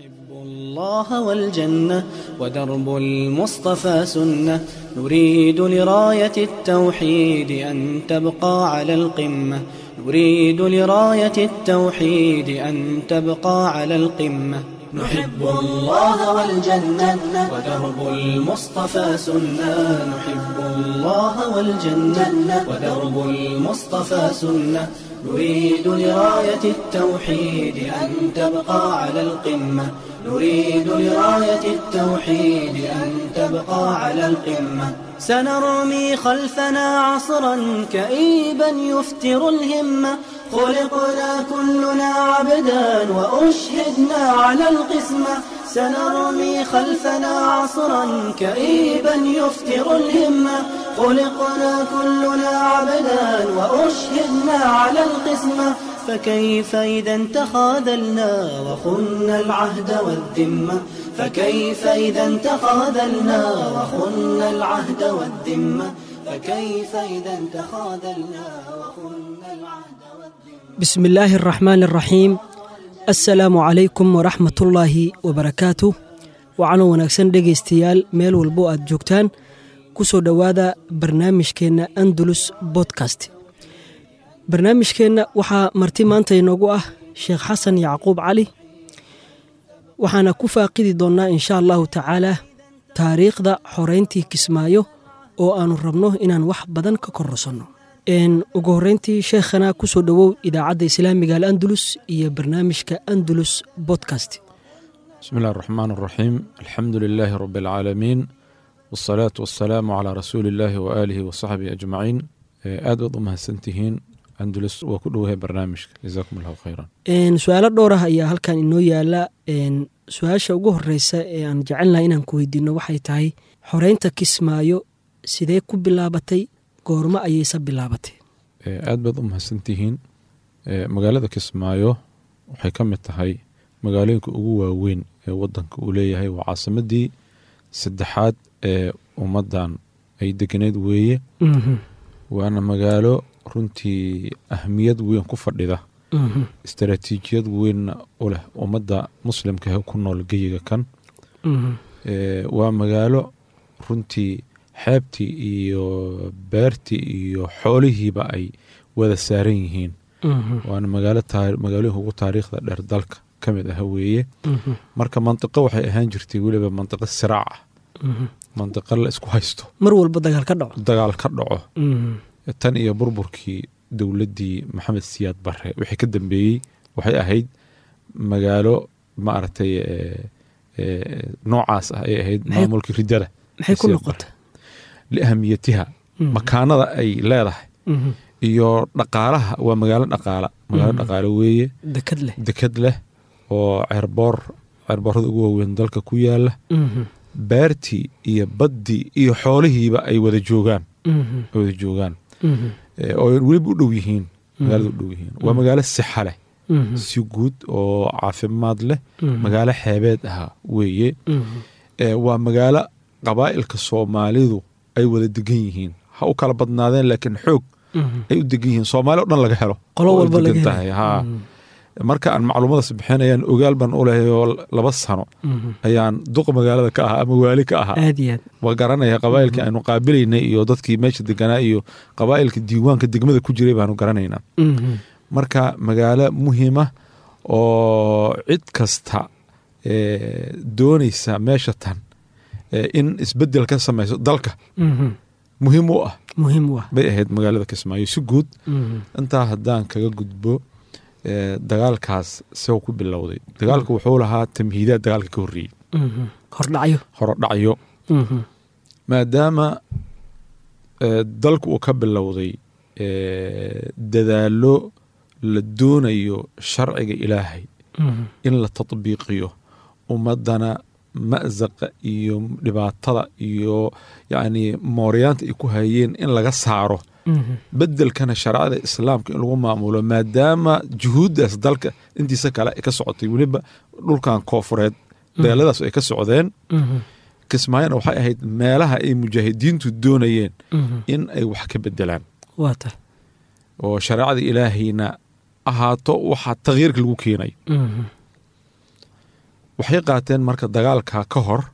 نحب الله والجنة ودرب المصطفى سنة نريد لراية التوحيد أن تبقى على القمة نريد لراية التوحيد أن تبقى على القمة نحب الله والجنة ودرب المصطفى سنة نحب الله والجنة ودرب المصطفى سنة نريد لراية التوحيد أن تبقى على القمة نريد لراية التوحيد أن تبقى على القمة سنرمي خلفنا عصرا كئيبا يفتر الهمة خلقنا كلنا عبدا وأشهدنا على القسمة سنرمي خلفنا عصرا كئيبا يفتر الهمة خلقنا كلنا عبدا وأشهدنا على القسمة فكيف إذا تخاذلنا وخنا العهد والذمة فكيف إذا تخاذلنا وخنا العهد والذمة فكيف إذا تخاذلنا وخنا العهد والذمة بسم الله الرحمن الرحيم assalaamu calaykum waraxmatullaahi wabarakaatu waxaana wanaagsan dhegaystayaal meel walbo aad joogtaan ku soo dhowaada barnaamijkeenna andalus bodkast barnaamijkeenna waxaa marti maanta inoogu ah sheekh xasan yacquub cali waxaana ku faaqidi doonnaa insha allahu tacaalaa taariikhda xoreyntii kismaayo oo aannu rabno inaan wax badan ka kororsanno ugu horeyntii sheekhana ku soo dhowow idaacadda islaamiga alandalus iyo barnaamijka andalus bodkast بسم الله الرحمن الرحيم الحمد لله رب العالمين والصلاة والسلام على رسول الله وآله وصحبه أجمعين aad baad u mahadsantihiin andalus waa ku dhowahay barnaamijka jazaakum allahu khayran su-aalo dhowr ah ayaa halkan inoo yaala su-aasha ugu horeysa ee aan jecelnahay inaan ku weydiino waxay tahay xoreynta kismaayo sidee ku bilaabatay goormo ayayse bilaabatay aad baad u mahadsantihiin magaalada kismaayo waxay ka mid tahay magaalooyinka ugu waaweyn ee wadanka uu leeyahay waa caasimadii saddexaad ee ummaddan ay deganeyd weeye waana magaalo runtii ahmiyad weyn ku fadhida istaraatiijiyad weynna u leh ummadda muslimkahe ku nool geyiga kan waa magaalo runtii xeebtii iyo beertii iyo xoolihiiba ay wada saaran yihiin waana magaalooyinka ugu taariikhda dheer dalka ka mid ah weeye marka mantiqo waxay ahaan jirtay weliba mantiqo siraac ah mantiqo la isku haysto mar walba dagaal ka dhaco dagaal ka dhaco tan iyo burburkii dowladdii maxamed siyaad barre wixii ka dambeeyey waxay ahayd magaalo maaragtay noocaas ah ay ahayd maamulkii ridada maxay ku noqota liahamiyatiha makaanada ay leedahay iyo dhaqaalaha waa magaalo dhaqaala magaalo dhaqaalo weeye dekad leh dekad leh oo ceerboor ceerboorada ugu waaweyn dalka ku yaala beertii iyo baddii iyo xoolihiiba ay wada joogaan ay wada joogaan oo weliba u dhow yihiin magaalada u dhow yihiin waa magaalo sixa leh si guud oo caafimaad leh magaalo xeebeed ah weeye waa magaalo qabaa'ilka soomaalidu ay wada degan yihiin ha u kala badnaadeen laakiin xoog ay u degan yihiin soomaali o dhan laga helo qolo walba laga tahay ha marka aan macluumadaas bixinayaan ogaal baan u lehay oo laba sano ayaan duq magaalada ka ahaa ama waali ka ahaa aad iyo aad waa garanaya qabaa'ilkii aynu qaabilaynay iyo dadkii meesha deganaa iyo qabaa'ilka diiwaanka degmada ku jiray baanu garanaynaa marka magaalo muhiima oo cid kasta doonaysa meesha tan in isbedel ka samayso dalka muhiim u ah muhiim u ah bay ahayd magaalada kismaayo si guud intaa haddaan kaga gudbo dagaalkaas sao ku bilowday dagaalka wuxuu lahaa tamhiidaad dagaalka ka horreeyey hordhacyo horodhacyo maadaama dalku uu ka bilowday dadaallo la doonayo sharciga ilaahay in la tatbiiqiyo ummaddana ma'saqa iyo dhibaatada iyo yacni mooryaanta ay ku hayeen in laga saaro bedelkana shareecada islaamka in lagu maamulo maadaama juhuuddaas dalka intiisa kale ay ka socotay weliba dhulkan koofureed dagaaladaas ay ka socdeen kismaayona waxay ahayd meelaha ay mujaahidiintu doonayeen in ay wax ka bedelaan waa tahay oo shareecada ilaahayna ahaato waxaa takyiirka lagu keenay waxay qaateen marka dagaalka ka hor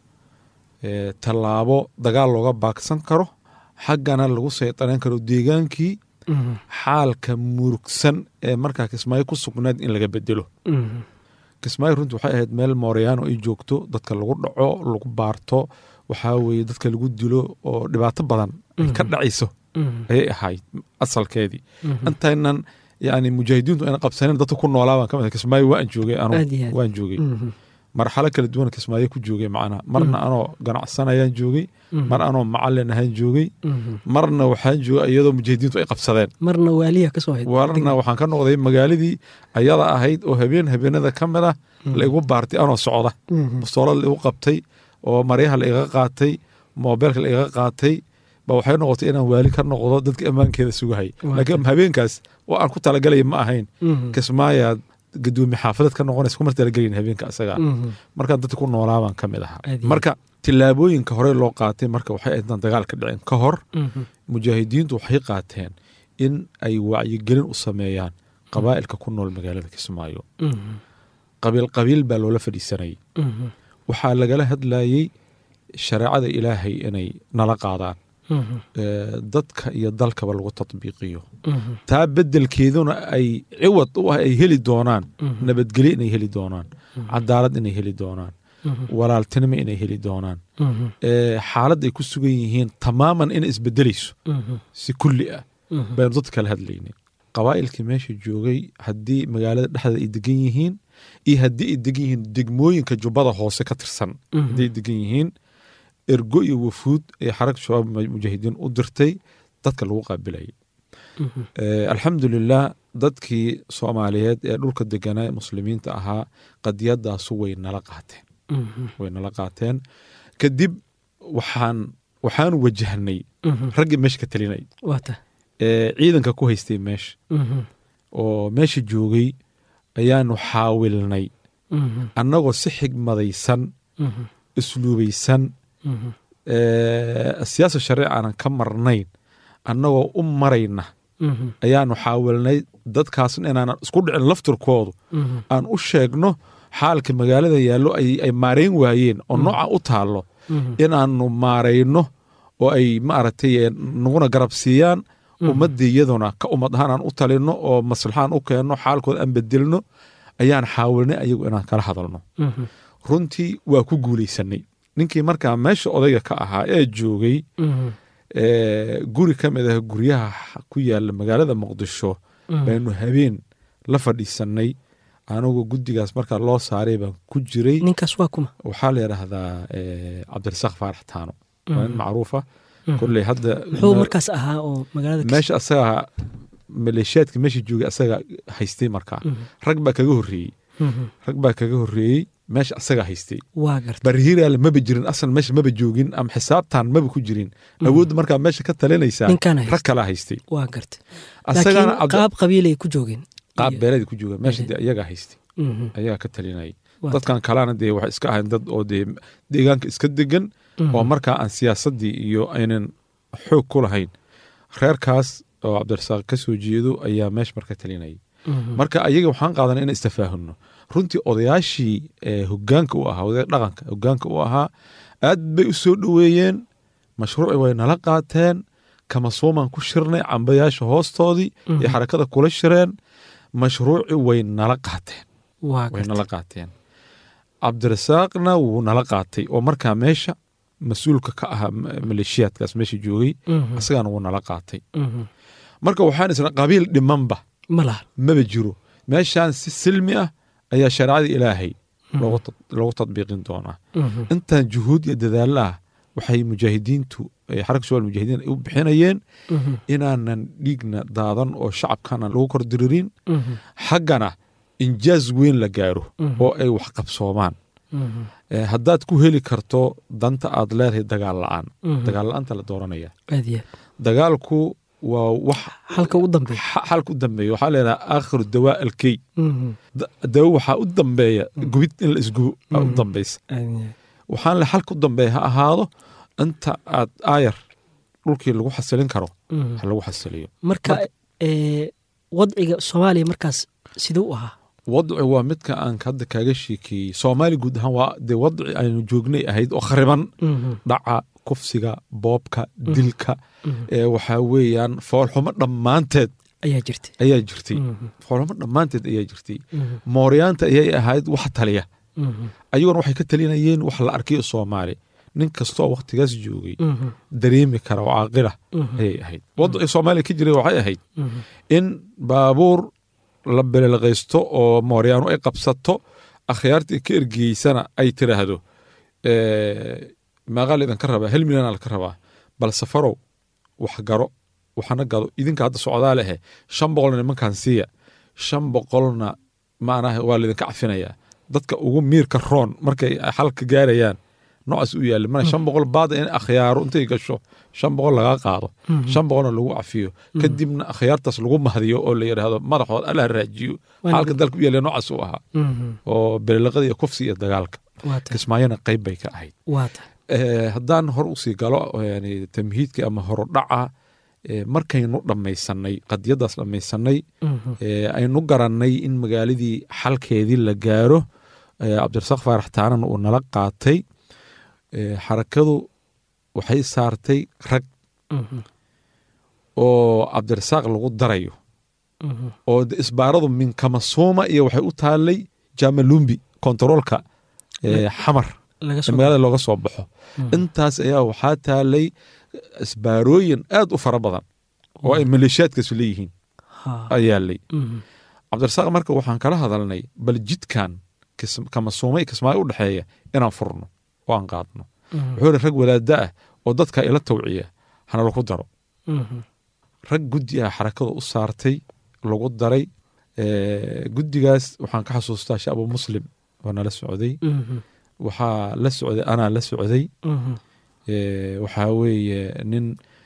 ee, tallaabo dagaal looga baagsan karo xaggana lagu saydaran karo deegaankii Mhm. xaalka murugsan ee markaa kismaayo ku sugnayd in laga bedelo Mhm. kismaayo runtii waxay ahayd meel mooryaano ay joogto dadka lagu dhaco lagu baarto waxaa weeye dadka lagu dilo oo dhibaato badan ay ka dhacayso Mhm. ayay ahayd asalkeedii Mhm. intaynan yani mujaahidiintu ayna qabsanin dadka ku noolaa baan ka mid ahay. kismaayo waan joogay anu Aad iyo aad. waan joogay Mhm. marxalo kala duwan kismaayo ku joogay macnaha marna anoo ganacsanayaan joogay mar anoo macalin ahaan joogay Mhm. marna waxaan joogay iyadoo mujaahidiintu ay qabsadeen marna waaliya kasoo hayd warna waxaan ka noqday magaaladii ayada ahayd oo habeen habeenada ka mid ah la igu baartay anoo socda Mhm. bastoolad la igu qabtay oo maryaha la iga qaatay moobeelka la iga qaatay ba waxay noqotay inaan waali ka noqdo dadka ammaankeeda sugahay Waa laakiin habeenkaas oo aan ku talagalaya ma ahayn Mhm. kismaayaad gadoomi xaafadad ka noqonaysa kuma talagelayin habeenka asaga Mhm. markaan dadka ku noolaa baan ka mid ahaa Aad iyo marka tillaabooyinka hore loo qaatay marka waxay ahayd intaan dagaalka dhicin ka hor Mhm. mujaahidiintu waxay qaateen in ay wacyigelin u sameeyaan qabaa'ilka ku nool magaalada kismaayo Mhm. qabiil qabiil baa loola fadhiisanayay Mhm. waxaa lagala hadlayey shareecada ilaahay inay nala qaadaan Mhm. ee, dadka iyo dalkaba lagu tatbiiqiyo Mhm. taa beddelkeeduna ay ciwad u ah ay heli doonaan Mhm. nabadgelyo inay heli doonaan cadaalad inay heli doonaan Mhm. walaaltinimo inay heli doonaan Mhm. ee, xaalad ay ku sugan yihiin tamaaman inay isbedelayso Mhm. si kulli ah Mhm. baynu dadka kala hadlaynay qabaa'ilkii meesha joogay haddii magaalada dhexdeeda ay degan yihiin iyo haddii ay degan yihiin degmooyinka jubbada hoose ka tirsan Mhm. haddii ay degan yihiin ergo iyo wafuud ee xaragta shabaab mujaahidiin u dirtay dadka lagu qaabilayay Mhm. Eh, alxamdulilah dadkii soomaaliyeed ee dhulka deganaa ee muslimiinta ahaa qadiyadaasu way nala qaateen Mhm. way nala qaateen kadib waxaan waxaan wajahnay Mhm. raggii meesha ka talinay waata ee ciidanka ku haystay meesha Mhm. oo meesha joogay ayaanu xaawilnay Mhm. annagoo si xigmadaysan Mhm. isluubaysan Mhm. ee, siyaasa sharci aanan ka marnayn annagoo u marayna Mhm. ayaanu xaawilnay dadkaasna inaanan isku dhicin laftirkoodu Mhm. aan u sheegno xaalka magaalada yaallo ay ay maarayn waayeen oo nooca u taallo Mhm. inaanu maarayno oo ay maaragtay eh, naguna garab siiyaan ummadii iyaduna ka ummad ahaan aan u talino oo maslaxaan u keenno xaalkooda aan bedelno ayaan xaawilnay ayagu inaan kala hadalno Mhm. runtii waa ku guulaysanay ninkii markaa meesha odayga ka ahaa ee joogay Mhm. ee, guri ka mid ah guryaha ku yaala magaalada muqdisho Mhm. baynu habeen la fadhiisanay anigu guddigaas markaa loo saaray baan ku jiray ninkaas waa kuma waxaa la yidhaahdaa ee, cabdirasaaq faarax taano waa nin Mhm. macruufa Mhm. kolley hadda muxuu markaas ahaa oo magaalada Kis- meesha asaga maleeshiyaadka meesha joogay asaga haystay markaa Mhm. rag baa kaga horreeyey Mhm. rag baa kaga horreeyey meesha asaga haystay waa garta barhiiraal maba jirin asal meesha maba joogin ama xisaabtan maba ku jirin awoodda markaa meesha ka talinaysaa Ninkaan haystay. rag kalaa haystay waa garta asagana laakiin cabdi- qaab qabiilay ku joogeen qaab Iyo- beeleed ku jooga meesha Beeleed. dee ayagaa haystay Mhm. ayagaa ka talinayay Waa dadkan kalena dee waxay iska ahayn dad oo dee deegaanka iska degan Mhm. oo markaa aan siyaasaddii iyo aynan xoog ku lahayn reerkaas oo cabdirasaaq ka soo jeedo ayaa meesha marka talinayay Mhm. marka ayaga waxaan qaadanay in istafaahumno runtii odayaashii ee hogaanka u ahaa odaya dhaqanka hogaanka u ahaa aad bay u soo dhoweeyeen mashruuci way nala qaateen kama soomaan ku shirnay cambayaasha hoostoodii iyo xarakada kula shireen mashruuci way nala qaateen waa way garta nala qaateen cabdirasaaqna wuu nala qaatay oo markaa meesha mas-uulka ka ahaa ma- maleeshiyaadkaas meesha joogay Mhm. asagana wuu nala qaatay Mhm. marka waxaan isna qabiil dhimanba ma laha maba jiro meeshaan si silmi ah ayaa shareecada ilaahay loogu tad- loogu tadbiiqin doonaa Mhm. intaan juhuud iyo dadaalla ah waxay mujaahidiintu ee xaraka shabaal mujaahidiin ay u bixinayeen Mhm. inaanan dhiigna daadan oo shacabkana lagu kor diririn Mhm. xaggana injaaz weyn la gaaro Mhm. oo ay wax qabsoomaan Mhm. Ee, haddaad ku heli karto danta aad leedahay dagaal la-aan Mhm. dagaal la-aanta la dooranaya aad iyo aad. dagaalku waa wax halka u dambeeya xa- xalka u dambeeya waxaa leedaha aakhiru dawaa alkey Mhm. Da- dawo waxaa u dambeeya gubid in la isgubo aa u Mhm. dambaysa aad iyo aad. waxaan le xalka u dambeeya ha ahaado inta aad aayar dhulkii lagu xasilin karo Mhm. ha lagu xasiliyo marka ee, wadciga soomaaliya markaas siduu u ahaa wadci waa midka aan hadda kaaga sheekeeyey soomaali guud ahaan waa dee wadci aynu joognay ahayd oo khariban dhaca kufsiga boobka dilka ee waxaa weeyaan foolxumo dhammaanteed ayaa jirta ayaa jirtay foolxumo dhammaanteed ayaa jirtay mooryaanta ayay ahayd wax taliya ayaguna waxay ka talinayeen wax la arkayo soomaali nin kastoo wakhtigaas joogay dareemi kara oo caaqila ayay ahayd wadcii soomaaliya ka jiray waxay ahayd in baabuur la belelqaysto oo mooryaanu ay qabsato akhyaartii ka ergeysana ay tiraahdo maaqaa idinka rabaa hel milyan laka rabaa bal safarow wax garo waxana gado idinka hadda socdaa lehe shan boqolna nimankan siiya shan boqolna maanaha waa laydinka cafinayaa dadka ugu miirka roon markay xalka gaarayaan noocaas u yaali mana shan boqol baada in akhyaaro intay gasho shan boqol lagaa qaado shan boqolna lagu cafiyo kadibna akhyaartaas lagu mahdiyo oo la yidhaahdo madaxood alla raajiyo xalka dalka u yaala noocaas u ahaa oo belelaqada iyo kufsi iyo dagaalka kismaayona qayb bay ka ahayd haddaan hor usii galo yani tamhiidka ama horodhaca markaynu dhammaysanay qadiyadaas dhammaysanay aynu garannay in magaaladii xalkeedii la gaaro cabdirasaaq faarax taanan uu nala qaatay xarakadu waxay saartay rag oo cabdirasaaq lagu darayo oo isbaaradu min kamasuuma iyo waxay u taallay jamalumbi kontaroolka xamar magaalada looga soo baxo intaas ayaa waxaa taalay isbaarooyin aad u fara badan oo ay maleeshiyaadkaasu leeyihiin ayaalay cabdirasaaq marka waxaan kala hadalnay bal jidkan kamasuuma kismaayo u dhexeeya inaan furno oo aan qaadno wuxuu iri rag wadaada ah oo dadka ila tawciya hana lagu daro rag guddi ah xarakada u saartay lagu daray guddigaas waxaan ka xasuustaa shaabu muslim oo nala socday waxaa la socday anaa la socday waxaa weeye nin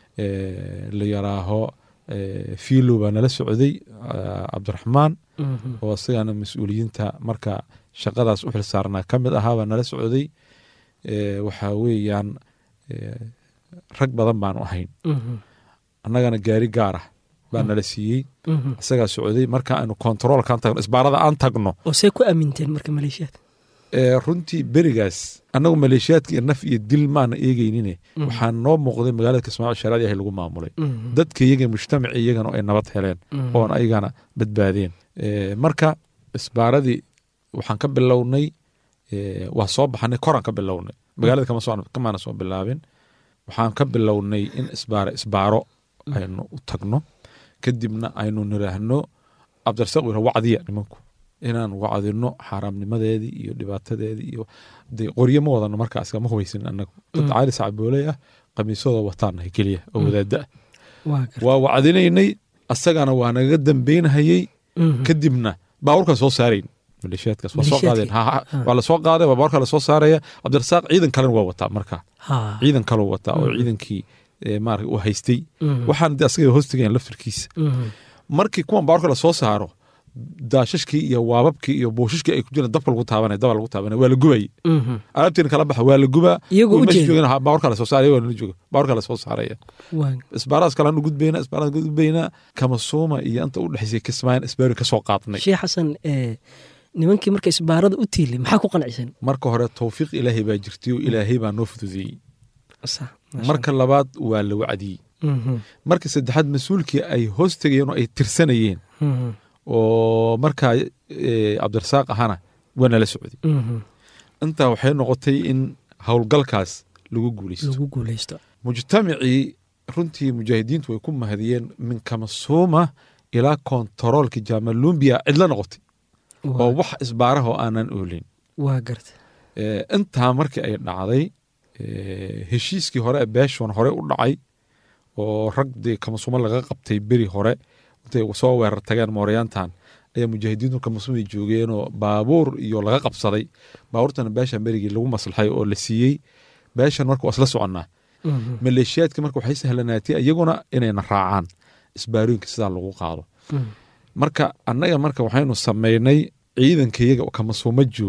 la yaraaho fiilo baa nala socday cabdiraxmaan oo isagana mas-uuliyiinta marka shaqadaas u xil saarnaa ka mid ahaa baa nala socday waxaa weeyaan rag badan baanu ahayn annagana gaari gaar ah baa nala siiyey isagaa socday marka aynu kontaroolkaan tagno isbaarada aan tagno oo see ku aaminteen marka maleeshiyaad runtii berigaas annagu maleeshiyaadka iyo naf iyo dil maana eegeynine waxaa noo muuqday magaalada kismaaciil sharaadi ahay lagu maamulay dadka iyaga mujtamaci iyagana ay nabad heleen oon ayagana badbaadeen marka isbaaradii waxaan ka bilownay waa soo baxanay koraan ka bilownay magaalada kamaana soo bilaabin waxaan ka bilownay in isbaaro isbaaro aynu u tagno kadibna aynu niraahno cabdirasaaq uu wacdiya nimanku inaan wacdino xaaraamnimadeedii iyo dhibaatadeedii iyo de qoryo ma wadano markaas ma hubaysin anagu dad caali sacbooley ah qamiisyadooda wataanahay keliya oo wadaada ah waa wacdinaynay asagana waa nagaga dambeynhayey kadibna baaburkaan soo saarayn maleeshiyaadkaas waa soo qaadeen waa lasoo qaaday waa baaburkaa lasoo saaraya cabdirasaaq ciidan kalena waa wataa marka ciidan kaloo wataa oo ciidankii maarata uu haystay waxaan de asaga hoostigayan laftirkiisa markii kuwan baaburka lasoo saaro daashashkii iyo waababkii iyo buushashkii ay ku jiraan dabka lagu taabanay daba lagu taabanay waa la gubay alaabtiina kala baxa waa la gubaa baaburka lasoo saaraya waa nala jooga baaburka lasoo saaraya isbaaradaas kale anu gudbayna isbaaradaas gudbayna kamasuuma iyo inta u dhexaysay kismaayan isbaarin ka soo qaadnay sheekh xasan nimankii marka isbaarada u tiilay maxaa ku qancisan marka hore tawfiiq ilaahay baa jirtay oo ilaahay baa noo fududeeyey marka labaad waa la wacdiyey marka saddexaad mas-uulkii ay hoos tegayeen oo ay tirsanayeen oo markaa cabdirasaaq ahana waa nala socday intaa waxay noqotay in howlgalkaas lagu guuleysto mujtamacii runtii mujaahidiintu way ku mahadiyeen min kamasuuma ilaa kontaroolkii jamalumbiya cidla noqotay oo wax isbaarahoo aanan oolin waa garta intaa markii ay dhacday heshiiskii hore beeshon hore u dhacay oo rag dee kamasuumo laga qabtay beri hore intay soo weerar tageen mooryaantan ayaa mujaahidiintu kamasuumay joogeenoo baabuur iyo laga qabsaday baabuurtana beeshan berigii lagu maslaxay oo la siiyey beeshan marka waa isla soconnaa maleeshiyaadka marka waxay sahlanaatay iyaguna inayna raacaan isbaarooyinka sidaa lagu qaado marka annaga marka waxaynu samaynay ciidankayaga kamasuumo joogay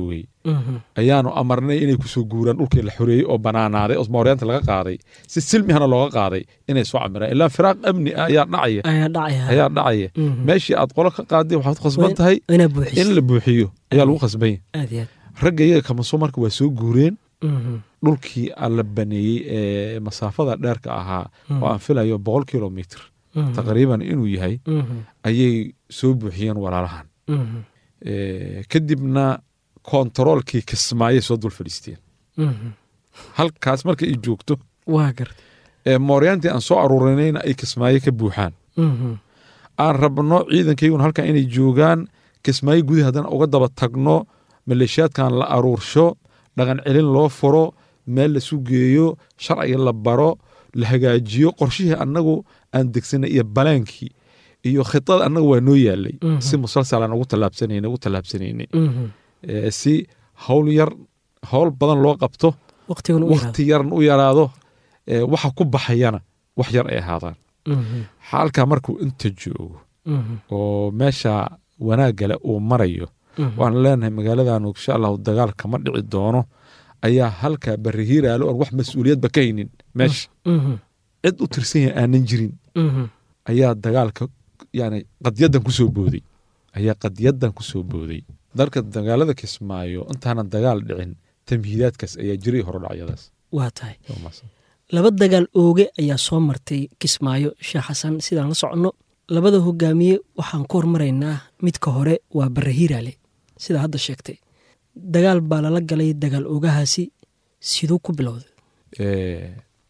Mhm. ayaanu amarnay inay kusoo guuraan dhulkii la xoreeyey oo banaanaaday oo mooryaanta laga qaaday si silmihana looga qaaday inay soo camiraan ilaa firaaq amni ah ayaa dhacaya ayaa dhacaya ayaa dhacaya Mhm. meeshii aad qolo ka qaaday waxaad khasban Waa- tahay inaa in buuxiso la buuxiyo ayaa lagu khasbanya aad iyo aad ragga iyaga kamaso marka waa soo guureen Mhm. dhulkii aan la baneeyey ee masaafada dheerka ahaa oo aan filayo boqol kilomitr Mhm. taqriiban inuu yahay Mhm. ayay soo buuxiyeen walaalahan Mhm. Eh, kadibna kontaroolkii kismaayay soo dul fadhiisteen Mhm. halkaas marka ay joogto waa garta ee mooryaantii aan soo aruurinayna ay kismaayo ka buuxaan Mhm. aan rabno ciidankayguna halkan inay joogaan kismaayo gudahi haddana uga daba tagno maleeshiyaadkan la aruursho dhaqan celin loo furo meel la sugeeyo sharciga la baro la hagaajiyo qorshihii annagu aan degsanay iyo balaankii iyo khidada annaga waa noo yaalay Mhm. si musalsalaan ugu tallaabsanayna ugu tallaabsanayna Mhm. Eh, si hawl yar hawl badan loo qabto waqtigan u yaraado wakti yarn u yaraado eh, waxa ku baxayana wax yar ay ahaadaan Mhm. xaalkaa markuu inta joogo Mhm. oo meesha wanaaggale uu marayo Mhm. waan leenahay magaaladan insha allahu dagaal kama dhici doono ayaa halkaa barihiiraalo oon wax mas-uuliyadba ka haynin meesha Mhm. cid u tirsan yahay aanan jirin Mhm. ayaa dagaalka yani qadyadan kusoo booday ayaa qadyadan kusoo booday dalka dagaalada kismaayo intaanan dagaal dhicin tamhiidaadkaas ayaa jiray horodhacyadaas waa tahay laba dagaal ooge ayaa soo martay kismaayo sheekh xasan sidaan la soconno labada hogaamiye waxaan ku hormaraynaa midka hore waa barre hiiraale sidaa hadda sheegtay dagaal baa lala galay dagaal oogahaasi siduu ku bilowday Eh,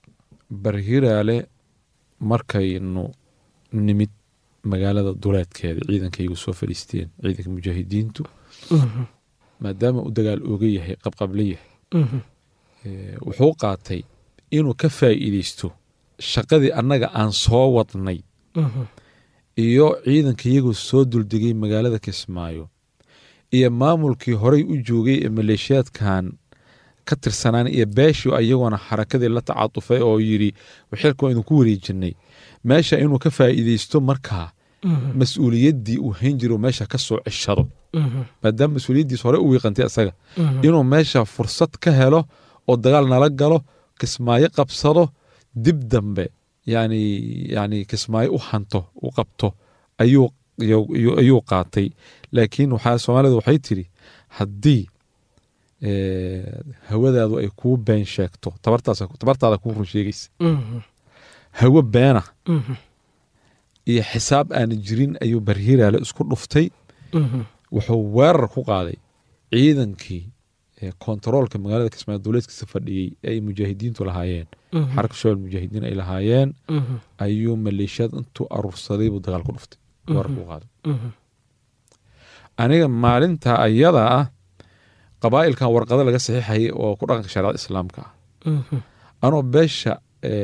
barhiraale markaynu nimid magaalada duleedkeeda ciidankaygu soo fadhiisteen ciidanka mujaahidiintu Mhm. maadaama uu dagaal ooga yahay qabqable yahay Mhm. eh, wuxuu qaatay inuu ka faa'iideysto shaqadii annaga aan soo wadnay Mhm. iyo ciidankayagu soo duldegay magaalada kismaayo iyo maamulkii horey u joogay ee maleeshiyaadkan ka tirsanaan iyo beeshii iyaguna xarakadii la tacatufay oo yidhi xilka waa idinku wareejinay meesha inuu ka faa'iideysto markaa Mhm. mas-uuliyaddii uu hayn jiro meesha ka soo ceshado Mhm. maadaama mas-uuliyaddiis hore u wiiqantay isaga Mhm. inuu meesha fursad ka helo oo dagaal nala galo kismaayo qabsado dib dambe yani yani kismaayo u hanto u qabto ayuu ayuu- ayuu qaatay laakiin waxaa soomaalida waxay tiri haddii eh, hawadaadu ay kuu been sheegto tabartaas tabartaada kuu run sheegaysa Mhm. hawo beena Mhm. iyo xisaab aana jirin ayuu barhiraale isku dhuftay Mhm. wuxuu weerar ku qaaday ciidankii ee kontaroolka magaalada kismaayo dowleedkiisa fadhiyey ee ay mujaahidiintu lahaayeen Mhm. xarka shobel mujaahidiin ay lahaayeen Mhm. ayuu maleeshiyad intuu aruursaday buu dagaal ku dhuftay weerar ku qaaday Mhm. aniga maalinta ayada ah qabaa'ilkan warqado laga saxiixayay oo ku dhaqanka shareecada islaamka ah Mhm. anoo beesha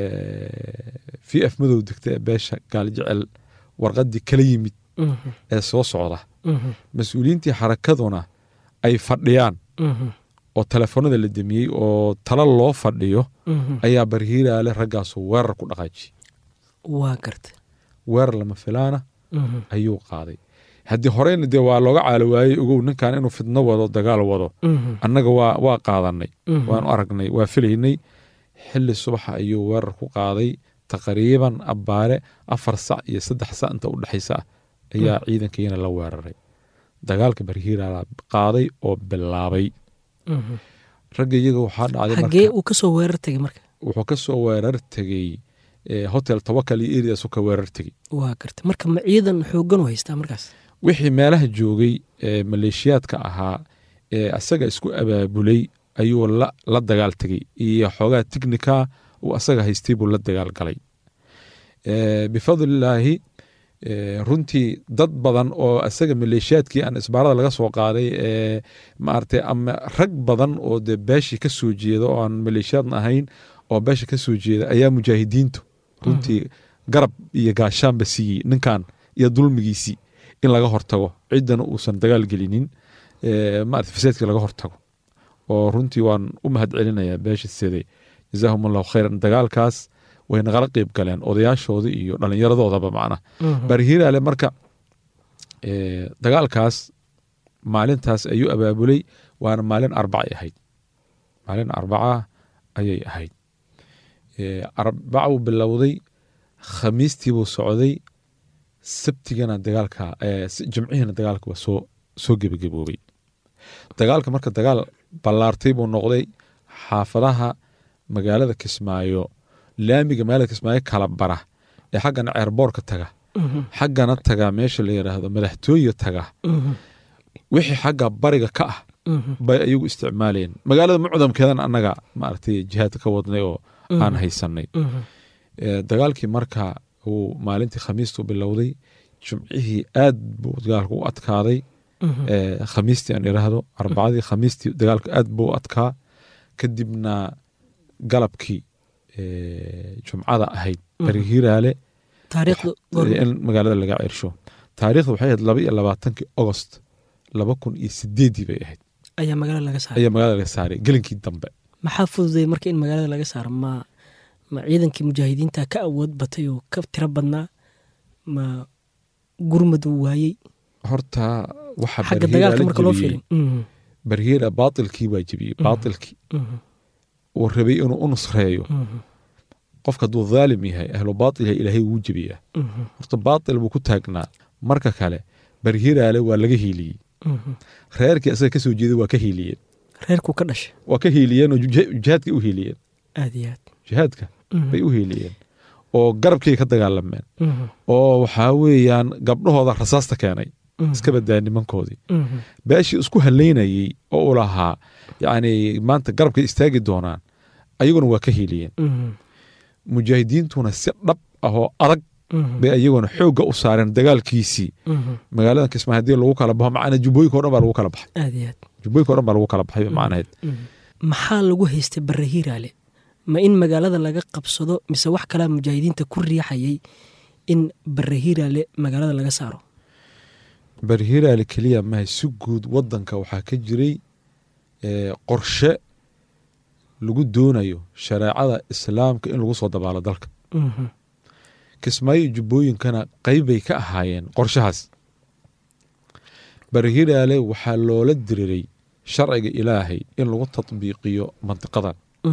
v f madow degta ee beesha gaaljecel warqadii kala yimid Mhm. ee soo socda Mhm. mas-uuliyiintii xarakaduna ay fadhiyaan Mhm. oo telefoonada la demiyey oo talo loo fadhiyo Mhm. ayaa barhiiraale raggaasu weerar ku dhaqaajiyey waa garta weerar lama filaana Mhm. ayuu qaaday haddii horeyna dee waa looga caalo waayey ogow ninkan inuu fidno wado dagaal wado Mhm. annaga waa waa qaadanay Mhm. waanu aragnay waa filaynay xilli subaxa ayuu weerar ku qaaday taqriiban abbaare afar sac iyo saddex sac inta u dhexaysa ah ayaa ciidankayana la weeraray dagaalka barhiiraala qaaday oo bilaabay Mhm. ragga iyaga waxaa dhacday xaggee marka uu ka soo weerar tegay marka wuxuu ka soo weerar tegey eh, hotel tawakal iyo eriasu ka weerar tegey waa garta marka ma ciidan xooggan u haystaa markaas wixii meelaha joogay ee maleeshiyaadka ahaa ee asaga isku abaabulay ayuu la, la dagaal tegey iyo xoogaa tignika uu asaga haystay buu la dagaal galay Eh, bifadlilaahi eh, runtii dad badan oo asaga maleeshiyaadkii aan isbaarada laga soo qaaday ee maaragtay ama rag badan oo dee beeshii ka soo jeeda oo aan maleeshiyaadna ahayn oo beesha ka soo jeeda ayaa mujaahidiintu runtii garab iyo gaashaanba siiyey ninkan iyo dulmigiisii in laga hortago ciddana uusan dagaal gelinin eh, maarata fasaadkii laga hortago oo runtii waan u mahad celinayaa beesha side jazaahum allahu khayran dagaalkaas way nagala qeyb galeen odayaashoodii iyo dhallinyaradoodaba macna Mhm. barhiiraale marka eh, dagaalkaas maalintaas ayuu abaabulay waana maalin arbacay ahayd maalin arbaca ayay ahayd arbacuu bilowday khamiistiibuu socday sabtigana dagaalka jimcihiina dagaalka waa soo soo gebagaboobay dagaalka marka dagaal ballaartay buu noqday xaafadaha magaalada kismaayo laamiga magaalada kismaayo kala bara ee xaggana ceerboorka taga xaggana taga meesha la yidhaahdo madaxtooye taga wixii xagga bariga ka ah bay ayagu isticmaalayeen magaalada mucdamkeedana annaga maaragtay jihaad ka wadnay oo aan haysanay dagaalkii marka uu maalintii khamiistu bilowday jumcihii aad buu dagaalku u adkaaday khamiistii aan iraahdo arbacadii khamiistii dagaalku aad buu u adkaa kadibna galabkii jumcada ahayd bari hiraale in magaalada laga cirsho taariikhda waxay ahayd laba iyo labaatankii agost laba kun iyo sideedii bay ahayd ayaa magaalada laga saaray ayaa magaalada laga saaray gelinkii dambe maxaa fududay marka in magaalada laga saaro ma ma ciidankii mujaahidiinta ka awood batay oo ka tiro badnaa ma gurmad uu waayey horta waxa xagga dagaalka marka loo fiirin barhiira baatilkii waa jebiyey baatilkii uu rabay inuu u nusreeyo qofka hadduu dhaalim yahay ahlu baatil yahay ilaahay wuu jebiyaa horta baatil buu ku taagnaa marka kale barhiraale waa laga hiiliyey reerkii asaga kasoo jeeday waa ka hiiliyeen reerkuu ka dhashay waa ka hiiliyeen oo jihaadkay u hiiliyeen aad iyo aad jihaadka bay u hiiliyeen oo garabkay ka dagaalameen oo waxaa weeyaan gabdhahooda rasaasta keenay iska badaa nimankoodii beeshii isku halaynayey oo u lahaa yacni maanta garabkay istaagi doonaan ayaguna waa ka hiiliyeen mujaahidiintuna si dhab ah oo adag bay ayaguna xoogga u saareen dagaalkiisii magaalada kismaa haddii lagu kala baxo macnaa jubbooyinka o dhan baa lagu kala baxay aad iyo aad jubbooyinka o dhan baa lagu kala baxay macnaheed maxaa lagu haystay barre hiiraale ma in magaalada laga qabsado mise wax kalaa mujaahidiinta ku riixayay in barre hiiraale magaalada laga saaro barre hiiraale keliya maha si guud wadanka waxaa ka jiray qorshe lagu doonayo shareecada islaamka in lagu soo dabaalo dalka kismaayo jubbooyinkana qeybbay ka ahaayeen qorshahaas barhiraale waxaa loola diriray sharciga ilaahay in lagu tatbiiqiyo mantiqadan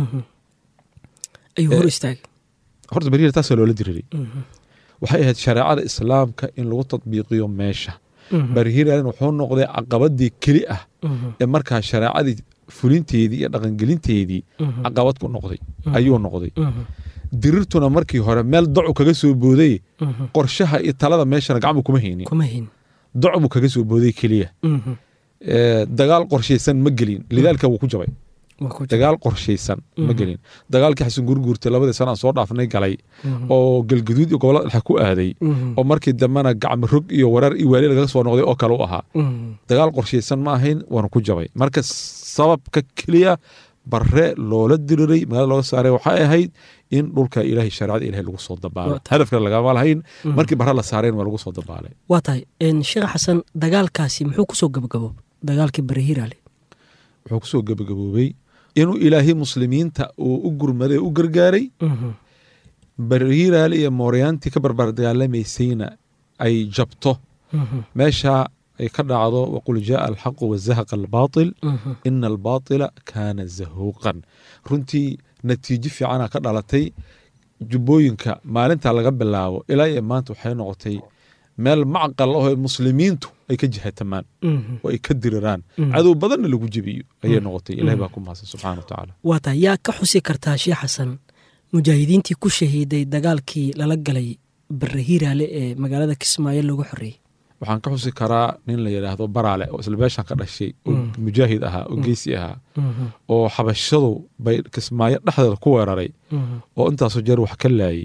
ayuu hor istaagay horta barhira taasaa loola diriray waxay ahayd shareecada islaamka in lagu tatbiiqiyo meesha barhiralen wuxuu noqday caqabadii keli ah ee markaa shareecadii fulinteedii iyo dhaqangelinteedii caqabad ku noqday ayuu noqday dirirtuna markii hore meel docu kaga soo booday qorshaha iyo talada meeshana gacmu kuma haynin kuma hayn doc buu kaga soo booday keliya dagaal qorshaysan ma gelin lidaalika wuu ku jabay dagaal qorshaysan ma gelin dagaalkii xasan gurguurta labadii sana aan soo dhaafnay galay oo galguduud iyo gobolada dhexe ku aaday oo markii dambena gacmi rog iyo wareer iyo waali lagaga soo noqday oo kale u ahaa dagaal qorshaysan ma ahayn waana ku jabay marka sababka keliya bare loola diriray magaalada looga saaray waxay ahayd in dhulka ilaahay shareecada ilahay lagu soo dabaalo hadafkana lagama lahayn markii bare la saareen waa lagu soo dabaalay waa tahay sheekh xasan dagaalkaasi muxuu kusoo gabagabo dagaalkii bare hiiraale wuxuu kusoo gabagaboobay inuu ilaahay muslimiinta uu u gurmaday u gargaaray barhiiraale iyo mooryaantii ka barbar dagaalamaysayna ay jabto meesha ay ka dhacdo waqul jaaa alxaqu wazahaqa albaatil ina albaatila kaana zahuuqan runtii natiijo fiicana ka dhalatay jubbooyinka maalinta laga bilaabo ilaa iyo maanta waxay noqotay meel macqal ahoo muslimiintu ay ka jihatamaan oo ay ka diriraan cadow badanna lagu jebiyo ayay noqotay ilahay baa ku mahadsan subxana wa tacaala waa tahay yaa ka xusi kartaa sheekh xasan mujaahidiintii ku shahiiday dagaalkii lala galay bare hiiraale ee magaalada kismaayo lagu xoreeyey waxaan ka xusi karaa nin la yidhaahdo baraale oo isla beeshan ka dhashay oo mujaahid ahaa oo geesi ahaa oo xabashadu bay kismaayo dhexdeeda ku weeraray oo intaasoo jeer wax ka laayay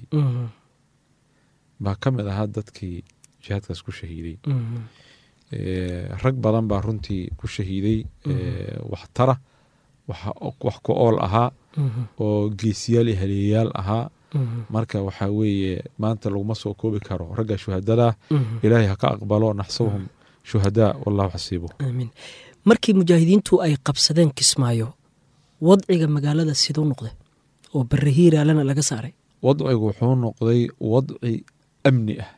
baa ka mid ahaa dadkii jihaadkaas ku shahiiday rag badan baa runtii ku shahiiday wax tara wax ku ool ahaa oo geesiyaal iyo haleeyayaal ahaa marka waxaa weeye maanta laguma soo koobi karo ragga shuhadada ilaahay ha ka aqbalo naxsabuhum shuhadaa wallahu xasiibuh aamiin markii mujaahidiintu ay qabsadeen kismaayo wadciga magaalada siduu noqday oo bare hiiraalena laga saaray wadcigu wuxuu noqday wadci amni ah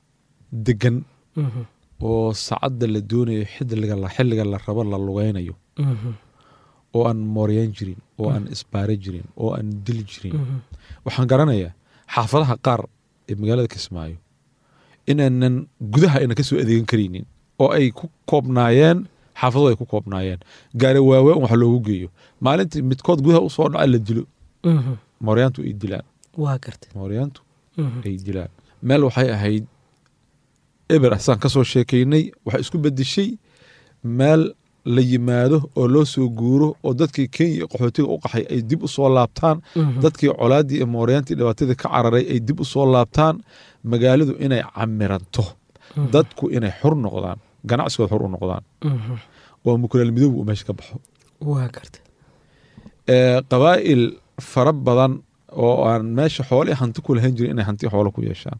degan oo sacadda la doonayo xilliga la rabo la lugaynayo oo aan mooryan jirin oo aan isbaare jirin oo aan dili jirin waxaan garanayaa xaafadaha qaar ee magaalada kismaayo inaanan gudaha aynan ka soo adeegan karaynin oo ay ku koobnaayeen xaafadooda ay ku koobnaayeen gaari waawe wax loogu geeyo maalintii midkood gudaha usoo dhaca la dilo mooryaantu ay dilaan waa garta mooryaantu ay dilaan meel waxay ahayd eber asaan ka soo sheekaynay waxay isku bedeshay meel la yimaado oo loo soo guuro oo dadkii kenya iyo qaxootiga u qaxay ay dib u soo laabtaan dadkii colaaddii iyo mooryaantii dhibaatadii ka cararay ay dib u soo laabtaan magaaladu inay camiranto dadku inay xor noqdaan ganacsigooda xor u noqdaan oo mukulaal midoob uu meesha ka baxo waa garta qabaa'il fara badan oo aan meesha xoolii hanti ku lahayn jirin inay hanti xoolo ku yeeshaan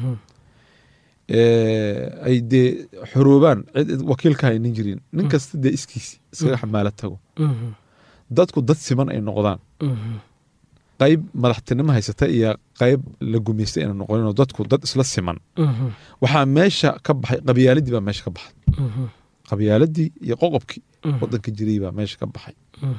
ay dee xoroobaan cid wakiil ka haynin jirin nin kasta dee iskiisi iskaga xamaala tago dadku dad siman ay noqdaan qayb madaxtinimo haysata iyo qayb la gumaystay ayna noqoninoo dadku dad isla siman waxaa meesha ka baxay qabyaaladii baa meesha ka baxay qabyaaladii iyo qoqobkii wadanka jiray baa meesha ka baxay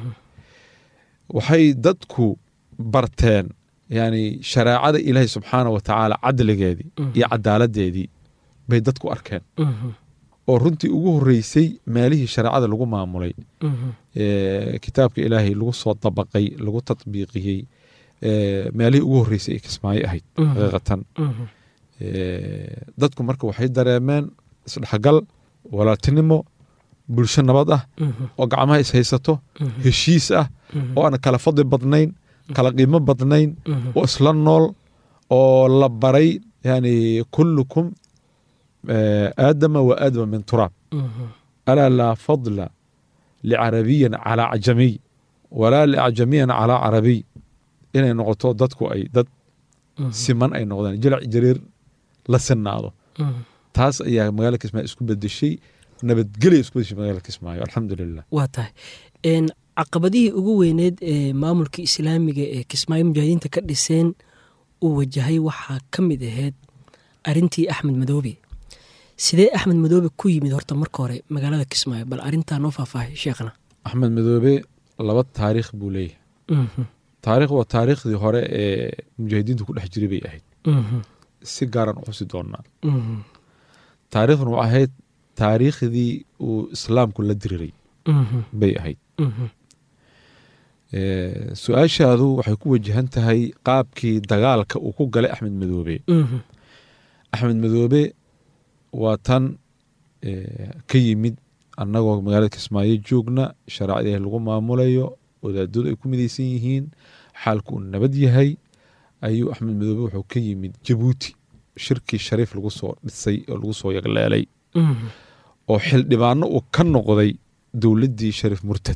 waxay dadku barteen yani shareecada ilaahay subxaana wa tacaala cadligeedii iyo cadaaladeedii bay dadku arkeen oo runtii ugu horeysay meelihii shareecada lagu maamulay kitaabka ilaahay lagu soo dabaqay lagu tatbiiqiyey meelihii ugu horeysay ay kismaayo ahayd xaqiiqatan dadku marka waxay dareemeen isdhexgal walaaltinimo bulsho nabad ah oo gacmaha is haysato heshiis ah oo aan kala fadli badnayn kala qiimo badnayn oo isla nool oo la baray yani kullukum aadama wa aadama min turaab alaa laa fadla licarabiyan calaa cajamiy walaa liacjamiyan calaa carabiy inay noqoto dadku ay dad siman ay noqdaan jilac jariir la sinaado taas ayaa magaalada kismaayo isku bedeshay nabadgelya isku bedeshay magaalada kismaayo alxamdulilah waa tahay caqabadihii ugu weyneed ee maamulka islaamiga ee kismaayo mujaahidiinta ka dhiseen uu wajahay waxaa ka mid ahayd arintii axmed madoobe sidee axmed madoobe ku yimid horta marka hore magaalada kismaayo bal arintaa noo faahfaahay sheekhna axmed madoobe laba taariikh buu leeyahay taarikh waa taariikhdii hore ee mujaahidiintu ku dhex jiray bay ahayd si gaaran u xusi doonaa taariikhdan waa ahayd taariikhdii uu islaamku la diriray bay ahayd su-aashaadu waxay ku wajahan tahay qaabkii dagaalka uu ku galay axmed madoobe axmed madoobe waa tan ka yimid annagoo magaalada kismaayo joogna shareecada ilahi lagu maamulayo wadaadadu ay ku midaysan yihiin xaalku uu nabad yahay ayuu axmed madoobe wuxuu ka yimid jabuuti shirkii shariif lagu soo dhisay oo lagu soo yagleelay oo xildhibaano uu ka noqday dowladdii shariif murtad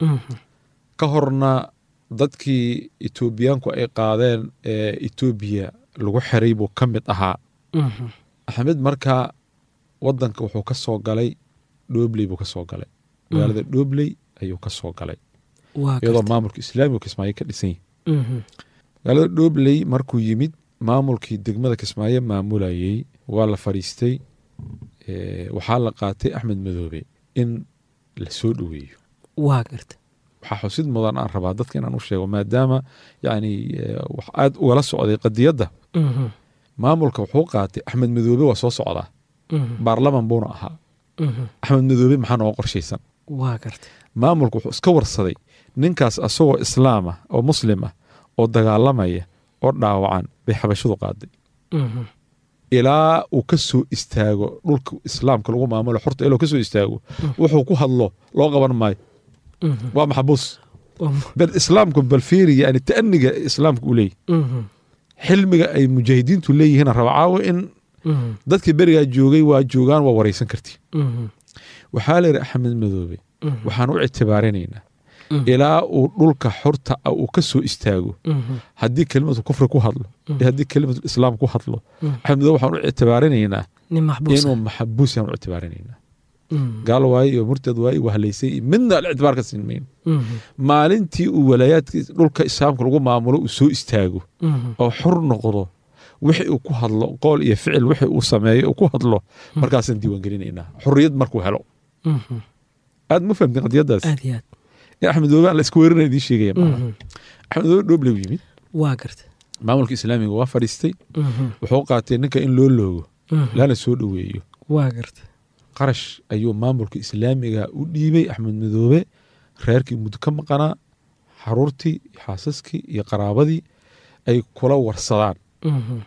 ka horna dadkii etoobiyaanku ay qaadeen ee etoobiya lagu xiray buu ka mid ahaa axmed markaa wadanka wuxuu ka soo galay dhoobley buu ka soo galay magaalada dhoobley ayuu ka soo galay iyadoo maamulka islaamiga kismaayo ka dhisan yahi magaalada dhoobley markuu yimid maamulkii degmada kismaayo maamulayey waa la fadhiistay waxaa la qaatay axmed madoobe in la soo dhoweeyo waa garta waxaa xusid mudan aan rabaa dadka inaan u sheego maadaama yani wax aad ugala socday qadiyadda maamulka wuxuu qaatay axmed madoobe waa soo socdaa baarlaman buuna ahaa axmed madoobe maxaa nooga qorshaysan waa garta maamulka wuxuu iska warsaday ninkaas asagoo islaam ah oo muslim ah oo dagaalamaya oo dhaawacan bay xabashadu qaaday ilaa uu ka soo istaago dhulka islaamka lagu maamulo xorta ilaa ka soo istaago wuxuu ku hadlo loo qaban maayo waa maxbuus bal islaamku bal fiiri yani ta'aniga islaamka uu leeyahy xilmiga ay mujaahidiintu leeyihiin raba caawo in dadkii berigaa joogay waa joogaan waa waraysan kartii waxaa la yidhi axmed madoobe waxaan u ictibaarinaynaa ilaa uu dhulka xorta ah uu ka soo istaago haddii kelimatu kufri ku hadlo iyo haddii kelimatu islaam ku hadlo axmed madoobe waxaan u ictibaarinaynaa inuu maxabuus yaan u ictibaarinaynaa gaal waaye iyo murtad waaye wahalaysay iyo midna alictibaar ka siin mayno maalintii uu walaayaadka dhulka islaamka lagu maamulo uu soo istaago oo xor noqdo wixii uu ku hadlo qool iyo ficil wixii uu sameeyo uu ku hadlo markaasaan diiwaan gelinaynaa xorriyad markuu helo aad ma fahamtin qadiyadaas aad iyo aad in axmed madoobe aan la isku weerina idiin sheegaya maaha Mhm. axmed madoobe dhooble u yimid waa garta maamulka islaamiga waa fadhiistay Mhm. wuxuu qaatay ninka in loo loogo Mhm. lana soo dhoweeyo waa garta qarash ayuu maamulka islaamiga u dhiibay axmed madoobe reerkii muddo ka maqanaa xaruurtii xaasaskii iyo qaraabadii ay kula warsadaan Mhm.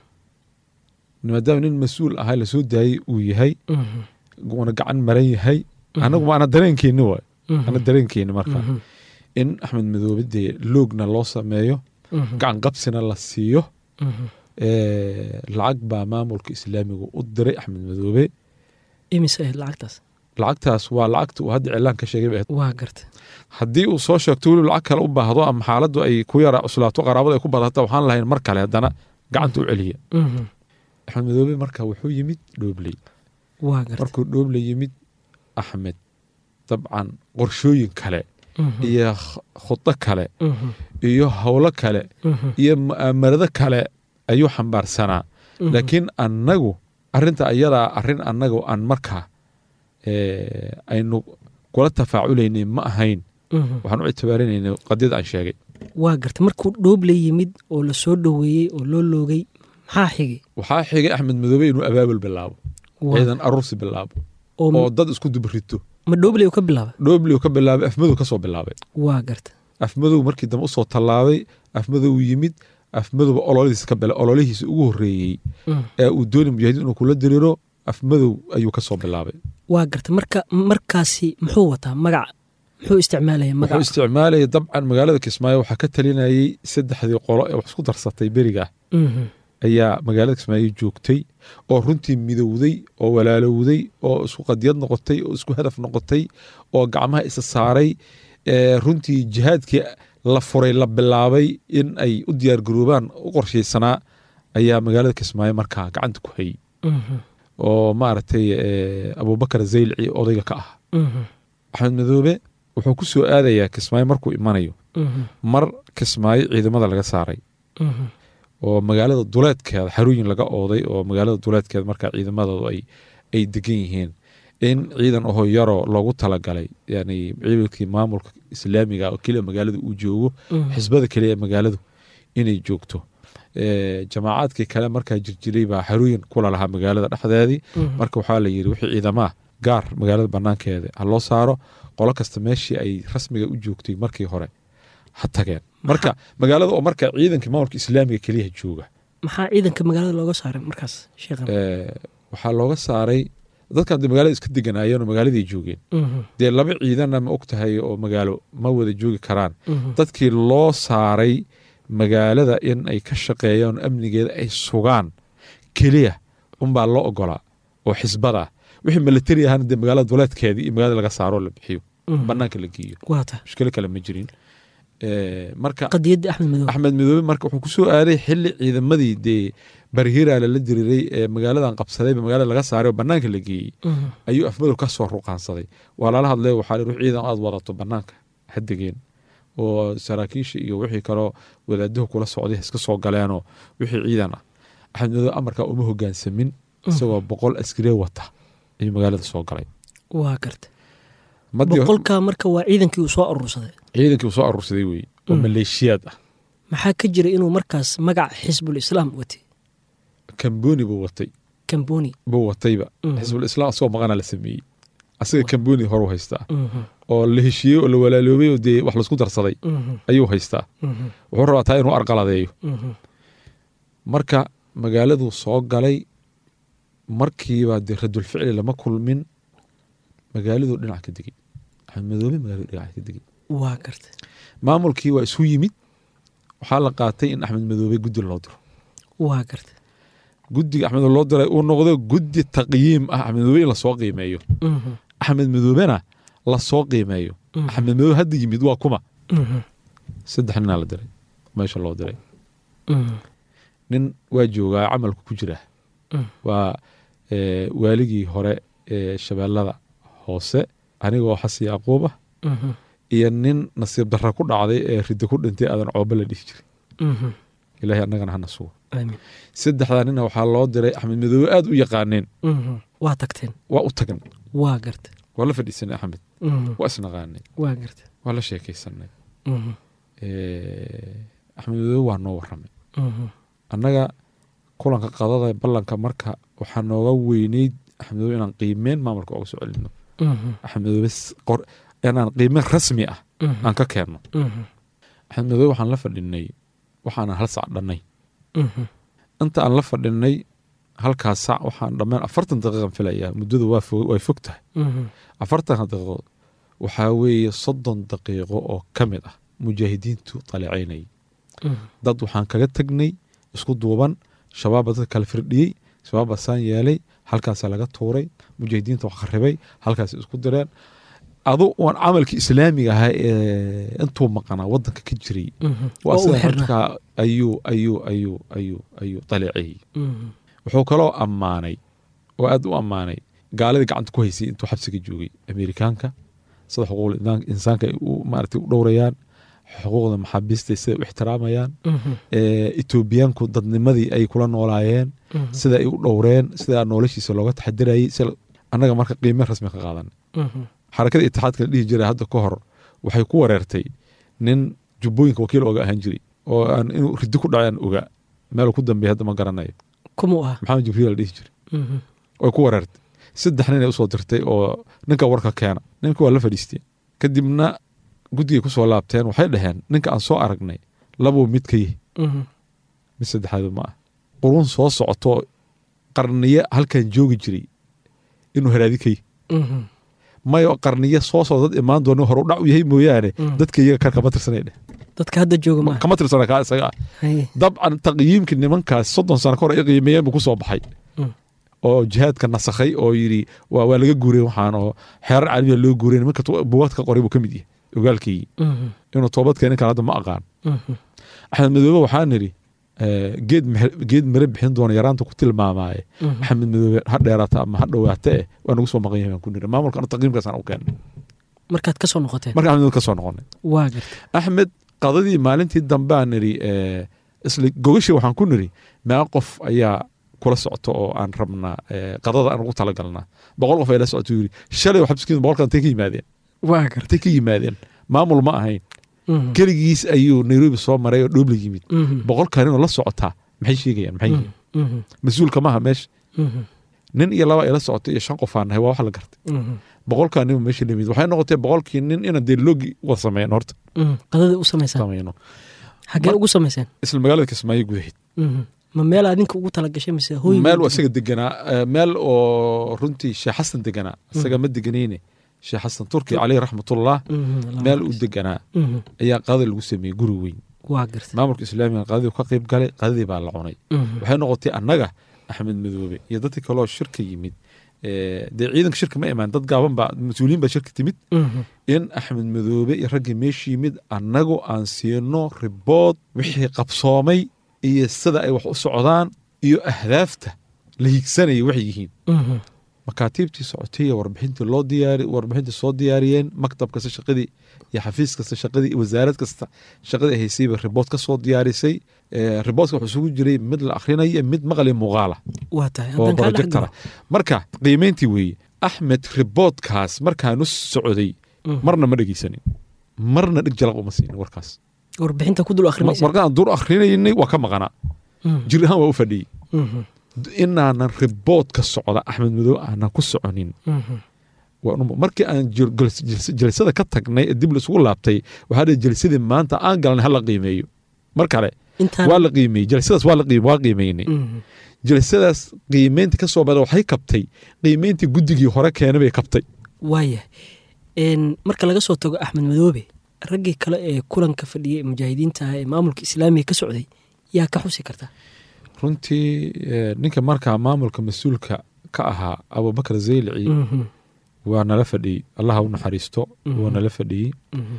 maadaama nin mas-uul ahaa lasoo daayey uu yahay Mhm. uuna gacan maran yahay anagu ma ana dareenkeenni waay Mhm. ana dareenkeenni marka Mhm. in axmed madoobe dee loogna loo sameeyo Mhm. gacan qabsina la siiyo Mhm. ee, lacag baa maamulka islaamiga u diray axmed madoobe imise ahayd lacagtaas lacagtaas waa lacagta uu hadda cilaan ka sheegay bay ahayd. waa garta haddii uu soo sheegto weliba lacag kale u baahdo ama xaaladdu ay ku yara cuslaato qaraabada ay ku badata waxaan lahayn mar kale haddana gacanta u celiya Mhm. axmed madoobe marka wuxuu yimid dhoobley waa garta markuu dhoobley yimid axmed dabcan qorshooyin kale Mhm. iyo kh- khudo kale Mhm. iyo howlo kale Mhm. iyo mu'aamarado kale ayuu xambaarsanaa Mhm. laakiin annagu arinta ayadaa arin annagu aan markaa ee, aynu kula tafaaculaynay ma ahayn Mhm. waxaan u ictibaarinaynay qadiyada aan sheegay waa garta markuu dhooble yimid oo la soo dhoweeyey oo loo loogay maxaa xigay waxaa xigay axmed madoobe inuu abaabul bilaabo Waa- ciidan aruursi bilaabo oo oo dad isku dubrito ma dhooble uu ka bilaaba dhoobliu ka bilaabay afmadow ka soo bilaabay waa garta afmadow markii dambe usoo tallaabay afmadow yimid afmadowba ololihiisa ka bila ololihiisa ugu horreeyey Mhm. ee uu dooni mujaahidiin inuu kula diriiro afmadow ayuu ka soo bilaabay waa garta marka markaasi muxuu wataa magac muxuu isticmaalaya wuxuu magac isticmaalayay dabcan magaalada kismaayo waxaa ka talinayay saddexdii qolo ee wax isku darsatay beriga Mhm. ayaa magaalada kismaayo joogtay oo runtii midowday oo walaalowday oo isku qadiyad noqotay oo isku hadaf noqotay oo gacmaha isa saaray ee runtii jihaadkii la furay la bilaabay in ay u diyaargaroobaan u qorshaysanaa ayaa magaalada kismaayo markaa gacanta ku hayay Mhm. oo maaragtay ee, abubakar zaylci odayga ka ah Mhm. axmed madoobe wuxuu ku soo aadayaa kismaayo markuu imanayo Mhm. mar kismaayo ciidamada laga saaray Mhm. oo magaalada duleedkeeda xarooyin laga ooday oo magaalada duleedkeeda markaa ciidamadoodu ay ay degan yihiin in ciidan oho yaroo loogu talagalay yani ciidankii maamulka islaamiga oo keliya magaalada uu joogo Mhm. xisbada keliya ee magaaladu inay joogto Ee, jamaacaadkii kale markaa jirjiray baa xarooyin kula lahaa magaalada dhexdeedii Mhm. marka waxaa la yidhi wixii ciidamaha gaar magaalada banaankeeda ha loo saaro qolo kasta meeshii ay rasmiga u joogtay markii hore ha tageen marka magaalada oo marka ciidankii maamulka islaamiga keliya jooga maxaa ciidanka magaalada looga saaray markaas sheekhan ee, waxaa looga saaray dadkan dee magaalada iska deganaayeen oo magaaladii joogeen Mhm. dee laba ciidanna ma og tahay oo magaalo ma wada joogi karaan Mhm. dadkii loo saaray magaalada in ay ka shaqeeyaan oo amnigeeda ay sugaan keliya unbaa loo ogolaa oo xisbada ah wixii milatari ahana dee magaalada duleedkeedii iyo magaalada laga saaroo la bixiyo Mhm. banaanka la geeyo waa ta mushkilo kale ma jirin Ee, marka qadiyadda axmed madow axmed midoobe marka wuxuu ku soo aaday xili ciidamadii dee barhiira lala diriray ee magaaladan qabsadayba magaalada laga saaray oo banaanka la geeyey Mhm. ayuu afmadow ka soo ruqaansaday waa lala hadlay waxaa la yidhi, ciidan aad wadato banaanka ha degeen oo saraakiisha iyo wixii kaloo wadaaduhu kula socday iska soo galeenoo wixii ciidan ah axmed midoobe amarkaa uma hogaansamin isagoo boqol askari wata ayuu magaalada soo galay waa garta Madii- boqolka marka waa ciidankii uu soo urursaday ciidankii uu soo aruursaday weye oo Mm. maleeshiyaad ah maxaa ka jira inuu markaas magaca xisbul islaam watay kamboni buu watay kamboni buu watayba Mhm. xisbul islaam asagoo maqana la sameeyey asaga kamboni horu haystaa Mhm. oo la heshiiyey oo la walaaloobay oo dee wax laisku darsaday Mhm. ayuu haystaa Mhm. wuxuu rabaa taa inuu arqaladeeyo Mhm. marka magaaladuu soo galay markiiba dee radulficli lama kulmin magaaladuu dhinac ka degey axmed madoobe magaaladu dhinac ka degey waa garta maamulkii waa isu yimid waxaa la qaatay in axmed madoobe guddi loo diro waa garta guddiga axmed loo diray uu noqdo guddi taqyiim ah axmed madoobe in lasoo qiimeeyo Mhm. axmed madoobena lasoo qiimeeyo Mhm. axmed madoobe hadda yimid waa kuma Mhm. saddex ninaa la diray meesha loo diray Mhm. nin waa joogaa camalku ku jira Mm. waa ee, waaligii hore ee shabeellada hoose anigoo xasi yacquub ah Mhm. iyo nin nasiib darra ku dhacday ee ridda ku dhintay aadan cooba la dhihi jiray Mhm. ilaahay annagana hana sugo aamin saddexdaa nina waxaa loo diray axmed madoobe aad u yaqaaneen Mhm. waa tagteen waa u tagan waa garta waa la fadhiisanay axmed Mhm. waa isnaqaanay waa garta waa la sheekaysanay Mhm. axmed madoobe waa noo waramay Mhm. annaga kulanka qadada ballanka marka waxaa nooga weyneyd axmed madoobe inaan qiimeen maamulka oga soo celino Mhm. axmed madoobe s- qor- inaan qiimeen rasmi ah Mhm. aan ka keenno Mhm. axmed madoobe waxaan la fadhinay waxaanan hal sac dhannay Mhm. inta aan la fadhinay halkaas sac waxaan dhammaan afartan daqiiqan filayaa muddadu waa fo- way fog tahay Mhm. afartanka daqiiqo waxaa weeye soddon daqiiqo oo ka mid ah mujaahidiintu daleecaynayay Mhm. dad waxaan kaga tegnay isku duuban shabaabba dadka kala firdhiyey shabaabba saan yeelay halkaasaa laga tuuray mujaahidiinta wax kharibay halkaas isku direen adu waan camalkii islaamiga ahaa ee intuu maqanaa wadanka ka jiray Mhm. waa oo u sida xirna markaa ayuu ayuu ayuu ayuu ayuu daleeceeyey Mhm. wuxuu kaloo ammaanay oo aad u ammaanay gaaladii gacanta ku haysay intuu xabsiga joogay amerikaanka sida xuquuqul inaan- insaanka ay u maaragtay u dhowrayaan xuquuqda maxaabiista sida u ixtiraamayaan Mhm. ee etoobiyaanku dadnimadii ay kula noolaayeen Mhm. sida ay u dhowreen sida noloshiisa looga taxadirayay sida annaga marka qiime rasmi ka qaadan Mhm. xarakada itixaadka la dhihi jiray hadda ka hor waxay ku wareertay nin jubbooyinka wakiil oga ahaan jiray oo aan inuu ridi ku dhacay aan ogaa meelu ku dambeeya hadda ma garanayo kumuu ah maxamed jibriil la dhihi jiray Mhm. way ku wareertay saddex nin ay usoo dirtay oo ninka warka keena ninka waa la fadhiisteen kadibna guddigay kusoo laabteen waxay dhaheen ninka aan soo aragnay labuu mid ka yihi Mhm. mid saddexaadu ma ah quruun soo socoto qarniye halkan joogi jiray inuu haraadi ka yihi Mhm. mayo qarniye soo socdo dad imaan doona horu dhac u yahay mooyaane Mm. dadka iyaga kar kama tirsanay dheh dadka hadda jooga ma ah kama tirsana kaa isaga ah Haye. dabcan taqyiimkii nimankaas soddon sano ka hor ay qiimeeyeen buu kusoo baxay Mm. oo jihaadka nasakhay oo yidhi waa waa laga guuray waxaan oo xeerar caalamiya loo guuray nimanka tu- buugaad ka qoray buu ka mid yahay ogaalkii Mhm. inuu toobad keenin kale hadda ma aqaan Mhm. axmed madoobe waxaan idhi eh, geed mehe- geed mare bixin doona yaraanta ku tilmaamaaye Mhm. axmed madoobe ha dheeraata ama ha dhowaata eh waa nagu soo maqan yahay baan ku niri maamulka anu taqyiimkaasaan u keenay markaad ka soo noqoteen marka axmed madoobe ka soo noqonay waa garta axmed qadadii maalintii dambe aan nidhi eh, isla gogashii waxaan ku nidhi meeqa qof ayaa kula socto oo aan rabnaa eh, qadada aan ugu talagalnaa boqol qof ay la socoto yidhi shalay waxa miskiin boqolkan intay ka yimaadeen waa garta intay ka yimaadeen maamul ma ahayn Mhm. keligiis ayuu nairobi soo maray oo dhoobla yimid Mhm. boqolkan inuu la socotaa maxay sheegayaan maxay yihiin Mhm. mas-uulka maaha meesha Mhm. nin iyo laba ay la socotay iyo shan qof aan nahay waa wax la gartay Mhm. boqolkan nin meesha limid waxay noqotay boqolkii nin inaan dee loogi wada sameyn horta Mhm. qadada u samaysaan sameyno xaggee ugu samayseen isla magaalada kismaayo gudaheed Mhm. ma meel aad ninka ugu talagashay mise hooy meel oo isaga deganaa eh, meel oo runtii sheekh xasan deganaa isaga ma deganayne sheekh xasan turki caleyh raxmatullah meel uu deganaa ayaa qadada lagu sameeyey guri weyn waa garta maamulka islaamiga qadadii ka qayb galay qadadii baa la cunay Mhm. waxay noqotay annaga axmed madoobe iyo dadkii kaloo shirka yimid eh, dee ciidanka shirka ma imaan dad gaaban baa mas-uuliyiin baa shirka timid Mhm. in axmed madoobe iyo raggii meesha yimid annagu aan siino ribood wixii qabsoomay iyo sida ay wax u socdaan iyo ahdaafta la hiigsanaya waxay yihiin Mhm. makaatiibtii socotay iyo warbixintii loo diyaari warbixintii soo diyaariyeen maktab kasta shaqadii iyo xafiis kasta shaqadii iyo wasaarad kasta shaqadii ay haysayba ribood ka soo diyaarisay Eh, riboodka wuxuu isugu jiray mid la akhrinayo mid maqli muuqaala waa tahay oo haddaan kaa dhex projectara galo marka qiimeyntii weeye axmed riboodkaas markaanu socday Mhm. marna ma dhegeysanin marna dhig jalaq uma siinin warkaas warbixinta ku dul akhrimaysa markaan dur akhrinaynay waa ka maqanaa Mhm. jir ahaan waa u fadhiyey Mhm. inaanan riboodka socda axmed madow aanan ku soconin Mhm. waa un- markii aan jil- jils- jils- jalsada ka tagnay ee dib laisugu laabtay waxaa dhihi jalsadii maanta aan galnay hala qiimeeyo mar kale intaan waa la qiimeeyey jalsadaas waa la qiime waa qiimeynay Mhm. jalsadaas qiimeynta ka soo bada waxay kabtay qiimeyntii guddigii hore keenay bay kabtay waaya Een, marka laga soo tago axmed madoobe raggii kale ee kulanka fadhiyay ee mujaahidiinta ah ee maamulka islaamiga ka socday yaa ka xusi karta runtii eh, ninka markaa maamulka mas-uulka ka ahaa abubakar zaylici Mhm. waa nala fadhiyey allaha u naxariisto Mhm. waa nala fadhiyey Mhm.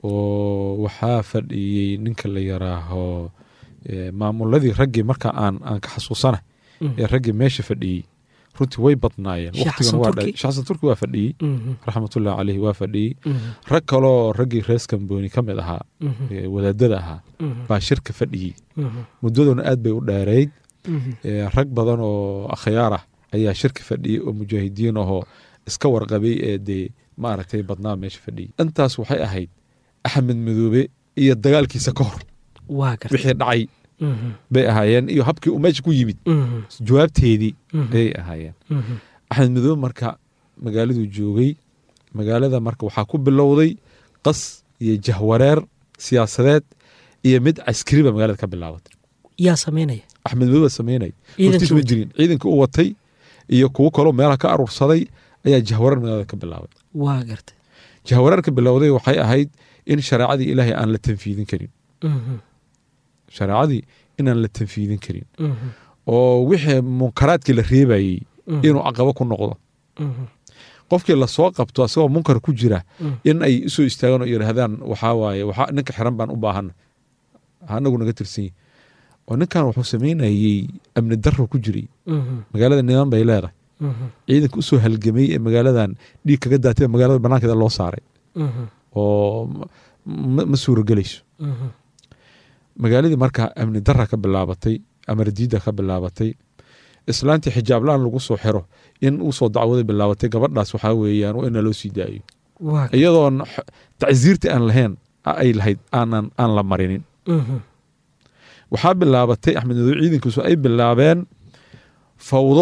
oo waxaa fadhiyey ninka la yaraaho eh, maamuladii raggii marka aan aan ka xasuusana Mhm. ee raggii meesha fadhiyey runtii way badnaayeen Sheekh waqtigan Xasan waa Turki. dha- Sheekh xasan turki waa fadhiyey Mhm. raxmatullahi caleyhi waa fadhiyey Mhm. rag kaloo raggii rees kambooni ka mid ahaa Mhm. ee wadaadada ahaa Mhm. baa shirka fadhiyey Mhm. muddaduna aad bay u dheereyd Mhm. ee, rag badan oo akhyaar ah ayaa shirka fadhiyey oo mujaahidiin ahoo iska warqabay ee dee maaragtay badnaa meesha fadhiyay intaas waxay ahayd axmed madoobe iyo dagaalkiisa ka hor waa garta wixii dhacay Mhm, bay ahaayeen iyo habkii uu meesha ku yimid mhm, jawaabteedii mhm, ayay ahaayeen mhm. axmed madoobe marka magaaladuu joogay magaalada marka waxaa ku bilowday qas iyo jahwareer siyaasadeed iyo mid caskari ba magaalada ka bilaabatay yaa samaynaya axmed madoobe sameynay hortiis ma ciidankii jirin ciidanka u watay iyo kuwo kaloo meelaha ka aruursaday ayaa jahwareer magaalada ka bilaabay waa garta jahwareer ka bilowday waxay ahayd in shareecadii ilaahay aan la tanfiidin karin Mhm, shareecadii inaan la tanfiidin karin mhm, oo wixii munkaraadkii la reebayey mhm, inuu caqabo ku noqdo mhm, qofkii lasoo qabto asagoo munkar ku jira mhm. in ay usoo istaagaan oo yidhaahdaan waxaa waaye waxaa ninka xiran baan u baahana anagu naga tirsan yahi oo ninkan wuxuu samaynayey amni darro ku jiray Mhm, magaalada niman bay leedahay mhm, ciidanka usoo halgamay ee magaaladan dhiig kaga daatay ee magaalada banaankeeda loo saaray mhm, oo ma- ma ma suuragelayso mhm, magaaladii marka amni darra ka bilaabatay amar diida ka bilaabatay islaantii xijaab la-aan lagu soo xiro in usoo dacwada bilaabatay gabadhaas waxaa weeyaan waa ina loo sii daayo waa garta iyadoon x- tacsiirta aan lahayn ay lahayd aanan aan la marinin Mhm, waxaa bilaabatay axmed madoobe ciidankiisu ay bilaabeen fawdo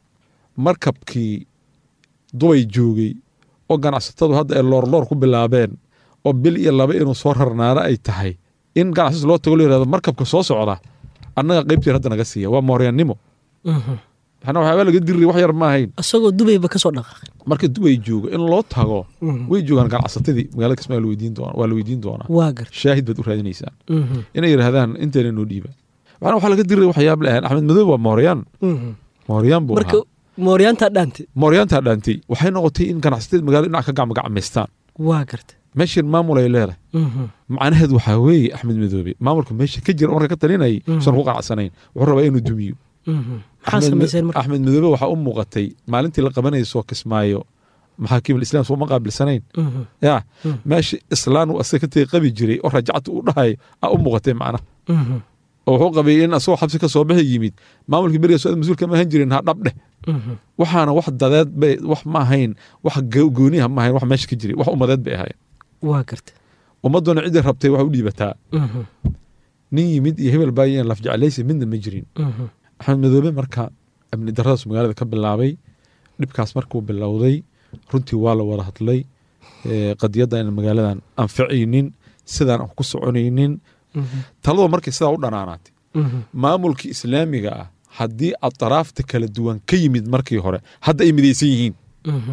markabkii dubay joogay oo ganacsatadu hadda ay loorloor ku bilaabeen oo bil iyo laba inuu soo rarnaana ay tahay in ganacsatas loo tago la yirahdo markabka soo socda annaga qaybtiin hadda naga siiya waa mooryaannimo mhm. waxna waxyaaba laga diri wax yar ma ahayn isagoo dubayba ka soo dhaqaaqay marka dubay joogo in loo tago Mhm, way joogaan ganacsatadii magaalada kismaayo la weydiin doona waa la weydiin doonaa waa garta shaahid baad u raadinaysaan Mhm, inay yidhaahdaan inteena noo dhiiba waxna waxaa laga diray waxyaab la ahayn axmed madoobe waa mooryaan mhm. mooryaan buu marka ahaa mooryaantaa dhaante mooryaantaa dhaantay waxay noqotay in ganacsatada magaalada dhinac ka gacmagacmaystaan waa garta meeshan maamul ay leedahay Mhm, macnaheed waxaa weeye axmed madoobe maamulka meesha ka jira marka ka talinayay Mhm. usan ku qanacsanayn wuxuu rabaa inuu dumiyo mhm. maxaa Axmed- samayseen marka axmed madoobe waxaa u muuqatay maalintii la qabanayay soo kismaayo maxaakiim alislam soo ma qaabilsanayn Mhm, ya Mhm. meesha islaan uu asaga ka tegi qabi jiray oo rajacta u dhahay a u muuqatay macnaha mhm, oo wuxuu qabay in asagoo xabsi ka soo bixi yimid maamulkii beriga soo mas-uulka ma ahan jirin ha dhabdheh mhm. waxaana wax dadeed bay wax ma ahayn wax go- gooniha ma ahayn wax meesha ka jiray wax umadeed bay ahayn waa garta ummaduna ciddii rabtay wax u dhiibataa Mhm, nin yimid iyo hebel baayan laf jeclaysi midna ma jirin mhm, axmed madoobe marka amni daradaas magaalada ka bilaabay dhibkaas markuu bilowday runtii waa la wada hadlay ee, qadiyadda in magaaladan anficaynin sidaan aan ku soconaynin mhm, taladu markay sidaa u dhanaanaatay mhm. maamulkii islaamiga ah haddii atraafta kala duwan ka yimid markii hore hadda ay midaysan yihiin Mhm,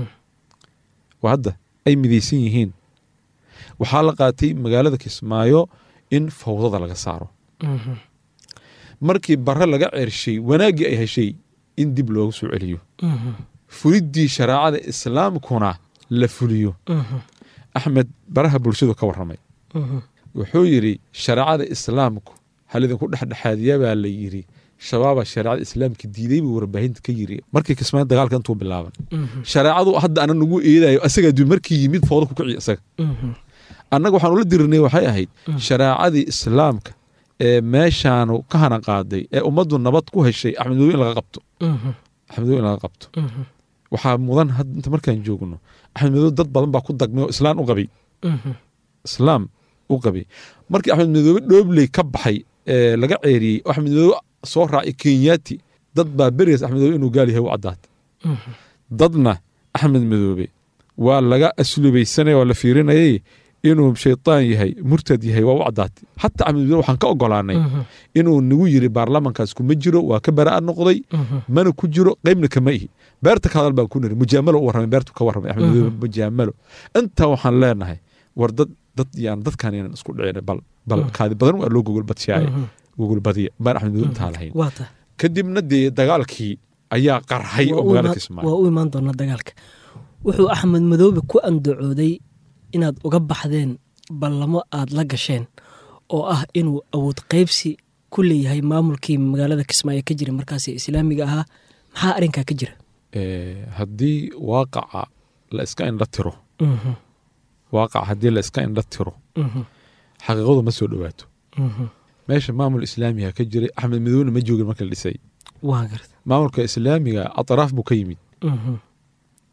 waa hadda ay midaysan yihiin waxaa la qaatay magaalada kismaayo in fawdada laga saaro mhm, markii bare laga ceershay wanaaggii ay heshay in dib loogu soo celiyo mhm, fuliddii shareecada islaamkuna la fuliyo mhm, axmed baraha bulshadu ka warramay mhm. wuxuu yidhi shareecada islaamku halidinku dhexdhexaadiya baa la yidhi shabaaba shareecada islaamka diiday buu warbaahinta ka yiri markii kismaayo dagaalka intuu bilaaban Mhm, shareecadu hadda ana nagu eedayo asagaa du markii yimid fooda ku kiciy isaga mhm, annaga waxaan ula dirinay waxay ahayd Mhm. shareecadii islaamka ee meeshaanu ka hana qaaday ee ummaddu nabad ku heshay axmed madow in laga qabto mhm, axmed madow in laga qabto mhm, waxaa mudan had inta markaan joogno axmed madow dad badan baa ku dagmay oo islaan u qabay mhm, islaam u qabay markii axmed madoobe dhoobley ka baxay ee laga ceeriyey oo axmed madoobe soo raacay kenyaati dad baa berigaas axmed madoobe inuu gaal yahay u caddaatay mhm. dadna axmed madoobe waa laga aslubaysanaya waa la fiirinayay inuu shaytaan yahay murtad yahay waa u caddaatay xataa axmed madoobe waxaan ka ogolaanay Mhm, inuu nagu yiri baarlamankaas kuma jiro waa ka bara'a noqday mhm, mana ku jiro qaybna kama ihi beerta ka hadal baan ku niri mujaamalo u warramay beertu ka warramay axmed madoobe Mhm. mujaamalo intaa waxaan leenahay war dad dad yaan dadkan inaan isku dhicin bal bal Mhm. kaadi badan waa loo gogolbadshaaya mhm. gogolbadiya baan axmed madoobe intaa lahayn waa ta kadibna dee dagaalkii ayaa qarxay oo Waa u magaalada imaan- kismaayo waa u imaan doonaa dagaalka wuxuu axmed madoobe ku andacooday inaad uga baxdeen ballamo aad la gasheen oo ah inuu awood qaybsi ku leeyahay maamulkii magaalada kismaayo ka jira markaas ee islaamiga ahaa maxaa arrinkaa ka jira Eh, haddii waaqaca la iska indha tiro Mhm, waaqaca haddii la iska indha tiro mhm, xaqiiqadu ma soo dhowaato mhm. meesha maamul islaamiga ka jiray axmed madoobena ma joogin marka la dhisay waa garta maamulka islaamiga atraaf buu ka yimid Mhm,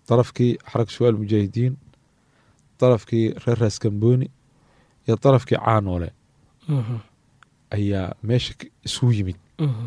darafkii xarag shuwaal mujaahidiin darafkii reer raas gambooni iyo darafkii caanoole Mhm. ayaa meesha k- isugu yimid Mhm.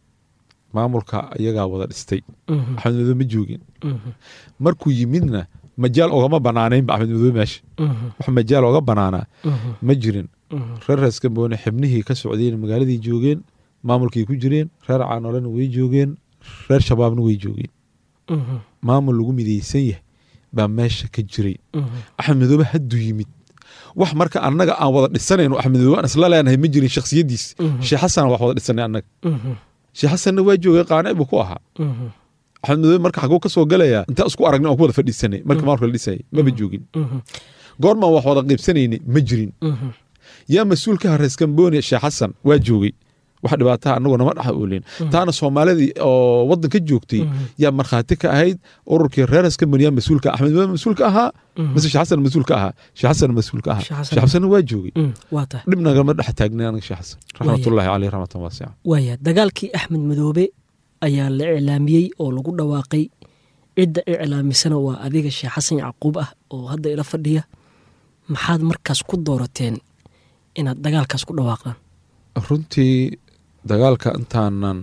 maamulka iyagaa wada dhistay Mhm. axmed madoobe ma joogin Mhm. markuu yimidna majaal ogama banaanaynba axmed madoobe meesha Mhm. wax majaal oga banaanaa Mhm. ma jirin Mhm. reer raas gambooni xibnihii ka socdeen magaaladii joogeen maamulkii ku jireen reer caanoolena way joogeen reer shabaabna way joogeen Mhm. maamul lagu midaysan yahay baa meesha ka jiray Mhm. axmed madoobe hadduu yimid wax marka annaga aan wada dhisanayno axmed madoobe aan isla leenahay ma jirin shakhsiyadiis Mhm. sheekh xasan wax wada dhisanay annaga Mhm. sheekh xasanna waa joogay qaanic buu ku ahaa Mhm. axmed madoobe marka xaguu ka soo galayaa intaa isku aragnay aan ku wada fadhiisanay marka maamulka la dhisayay maba joogin Mhm. goormaan wax wada qiibsanaynay ma jirin Mhm. yaa mas-uulka ha rees gambooni sheekh xasan waa joogay wax dhibaataha annagu nama dhex oolin taana soomaalidii oo waddanka joogtay Mhm. yaa markhaati ka ahayd ururkii reer rees gambooni yaa mas-uulka axmed madoobe mas-uulka ahaa Mhm. mise sheekh xasan mas-uulka ahaa sheekh xasan mas-uulka ahaa Sheekh Xasan. sheekh xasanna waa joogay Mhm. waa tahay dhib nagama dhex taagnay aniga sheekh xasan raxmatullaahi caleyh raxmatan waasica waaya dagaalkii axmed madoobe ayaa la iclaamiyey oo lagu dhawaaqay cidda iclaamisana waa adiga sheekh xasan yacquub ah oo hadda ila fadhiya maxaad markaas ku doorateen inaad dagaalkaas ku dhawaaqdaan runtii dagaalka intaanan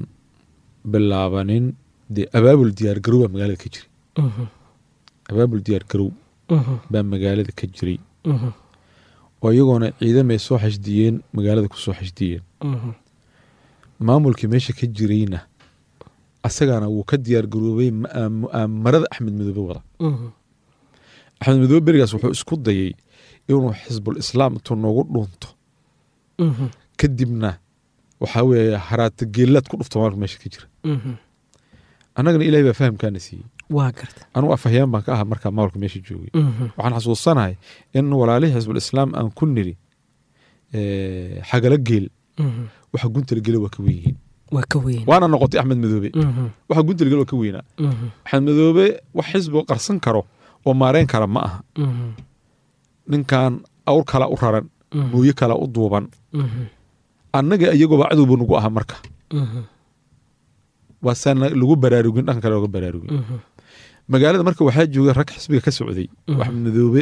bilaabanin dee abaabul diyaar garow baa magaalada ka jiray Mhm. abaabul diyaar garow Mhm. baa magaalada ka jiray Mhm. oo iyagoona ciidamay soo xashdiyeen magaalada ku soo xashdiyeen Mhm. maamulkii meesha ka jirayna asagana wuu ka diyaar garoobay ma- mu'aamarada axmed madoobe wada Mhm. axmed madoobe berigaas wuxuu isku dayay inuu xisbul islaam intuu noogu dhuunto Mhm. kadibna waxaa weeye haraata geelaad ku dhufto maalka meesha ka jira Mhm. annagana ilahay baa fahamkaana siiyey waa garta anugu afhayyaan baan ka ahaa markaa maalka meesha joogay Mhm. waxaan xasuusanahay in walaalihii xisbul islaam aan ku niri eh, xagala geel Mhm. waxa guntala gele waa ka wen yihiin waa ka weyn waana noqotay axmed madoobe Mhm. waxa guntala gele waa ka weynaa Mhm. axmed madoobe wax xisbiga qarsan karo oo maareyn kara ma aha Mhm. ninkan awr kala u raran Mhm. mooye kala u duuban Mhm. annaga iyagooba cadowba nagu aha marka Mhm. waa saan lagu baraarugin dhanka kale looga baraarugin Mhm. magaalada marka waxaa joogay rag xisbiga ka socday Mhm. axmed madoobe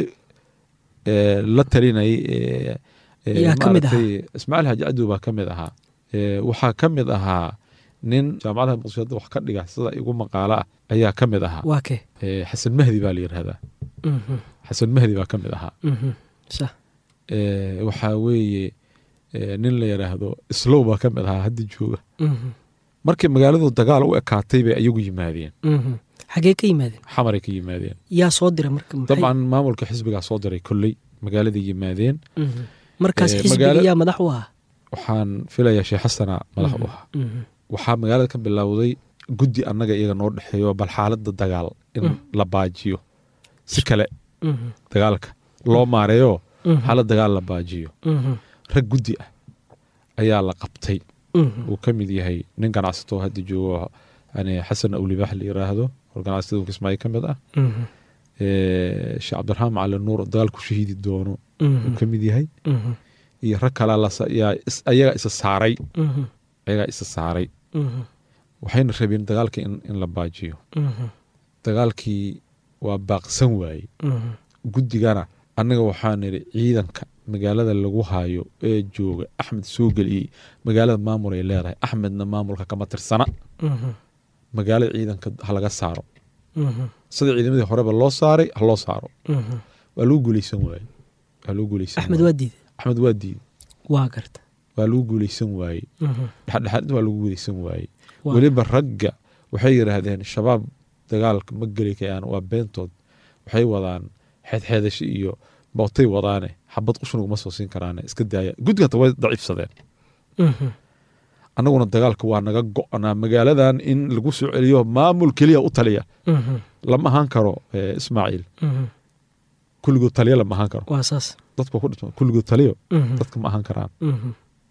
eh, la talinayay eh, eh, Yaa ka mid maaragtay ismaaciil xaaji cadow baa ka mid ahaa Eh, waxaa ka mid ahaa nin jaamacadaha muqdisho hadda wax ka dhiga sida igu maqaalo ah ayaa ka mid ahaa waa kee Eh, xasan mahdi baa la yidhahdaa Mhm. xasan mahdi baa ka mid ahaa Mhm. sax Eh, waxaa weeye eh, nin la yidhaahdo islow baa ka mid ahaa hadda jooga Mhm. markii magaaladu dagaal u ekaatay bay ayagu yimaadeen Mhm. xagee ka yimaadeen xamaray ka yimaadeen yaa soo dira marka maxay- dabcan maamulka xisbigaa soo diray kolley magaaladay yimaadeen Mhm. markaas Eh, xisbiga magaala- yaa madax u ahaa waxaan filayaa sheekh xasana madax u ahaa Mhm. waxaa magaalada ka bilowday guddi annaga iyaga noo dhexeeyo bal xaaladda dagaal in Mm. la baajiyo si kale Mhm. dagaalka loo maareeyo Mhm. xaalad dagaal la baajiyo Mhm. rag guddi ah ayaa la qabtay Mhm. uu ka mid yahay nin ganacsato oo hadda joogo yani xasan awlibax la yiraahdo oo ganacsatada kismaayo ka mid ah Mhm. Eh, sheekh cabdiraxmaan macali nuur oo dagaal ku shahiidi doono Mhm. uu ka mid yahay Mhm. iyo rag kale yaa ayagaa isa saaray Mhm. ayagaa isa saaray Mhm. waxayna rabeen dagaalka in, in la baajiyo Mhm. dagaalkii waa baaqsan waayey Mhm. guddigana annaga waxaa nidhi ciidanka magaalada lagu hayo ee jooga axmed soo geliyey magaalada maamul ay leedahay axmedna maamulka kama tirsana Mhm. magaalada ciidanka ha laga saaro Mhm. sida ciidamadii horeba loo saaray ha loo saaro Mhm. waa lagu guuleysan waaye waa lagu guuleysan axmed waaye. waa diiday axmed waa diiday waa garta waa lagu guuleysan waaye Mhm. dhexdhexaad waa lagu guuleysan waaye Waa- weliba ragga waxay yidhaahdeen shabaab dagaalka ma geli kayaan waa beentood waxay wadaan xeedxeedasho iyo bootay wadaane xabad qushun uguma soo siin karaane iska daaya guddiganta way daciifsadeen Mhm. annaguna dagaalka waa naga go'naa magaaladan in lagu soo celiyo maamul keliya u taliya Mhm. lama ahaan karo eh, ismaaciil Mhm. kulligood taliya lama ahaan karo waa saas dadku waa ku dhintay kulligood taliyo Mhm. dadka ma ahaan karaan Mhm.